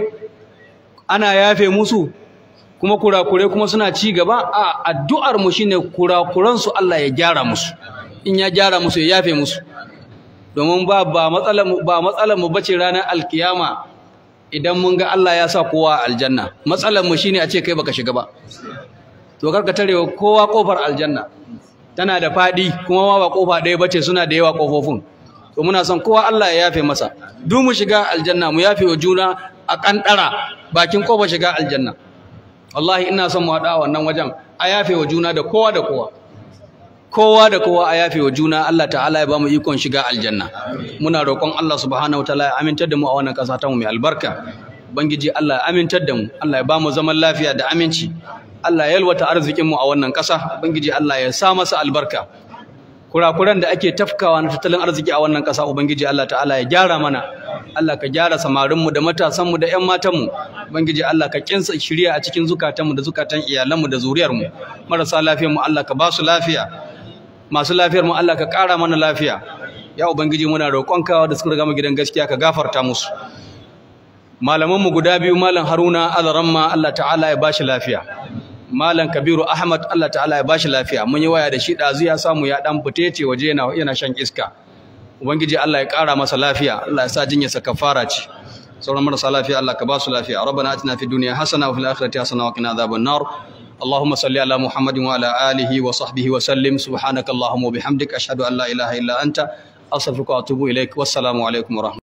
ana yafe musu kuma kurakurai kuma suna ci gaba a addu'ar mu shine kurakuransu Allah ya gyara musu in ya gyara musu ya yafe musu domin ba ba matsalar mu ba matsalar mu bace ranar alkiyama idan mun ga Allah ya sa kowa aljanna matsalar mu shine a ce kai baka shiga ba to karka tarewa kowa kofar aljanna tana da fadi kuma ma ba kofa ɗaya bace suna da yawa kofofin to muna son kowa Allah ya yafe masa duk mu shiga aljanna mu yafe wa juna a kandara bakin kofa shiga aljanna wallahi ina son mu haɗa wannan wajen a yafe wa juna da kowa da kowa kowa da kowa a yafe wa juna Allah ta'ala ya bamu ikon shiga aljanna muna roƙon Allah subhanahu wataala ya amintar da mu a wannan ƙasa ta mu mai albarka ubangiji Allah ya amintar da mu Allah ya bamu zaman lafiya da aminci Allah ya yalwata arzikin mu a wannan ƙasa ubangiji Allah ya sa masa albarka kurakuran da ake tafkawa na tattalin arziki a wannan ƙasa ubangiji Allah ta'ala ya gyara mana Allah ka gyara samarinmu da matasanmu da ƴan matanmu ubangiji Allah ka kinsa shirya a cikin zukatanmu da zukatan iyalanmu da zuriyarmu marasa lafiyarmu Allah ka ba su lafiya masu lafiyar mu Allah ka ƙara mana lafiya ya ubangiji muna roƙonka da suka riga mu gidan gaskiya ka gafarta musu malaman mu guda biyu malam Haruna Azaramma Allah ta'ala ya bashi lafiya malam Kabiru Ahmad Allah ta'ala ya bashi lafiya mun yi waya da shi dazu ya samu ya dan fitece waje yana yana shan iska ubangiji Allah ya ƙara masa lafiya Allah ya sa jinyarsa kafara ce sauran marasa lafiya Allah ka ba su lafiya rabbana atina fid dunya hasana wa fil akhirati hasana wa qina adhaban nar اللهم صل على محمد وعلى آله وصحبه وسلم سبحانك اللهم وبحمدك أشهد أن لا إله إلا أنت أستغفرك وأتوب إليك والسلام عليكم ورحمة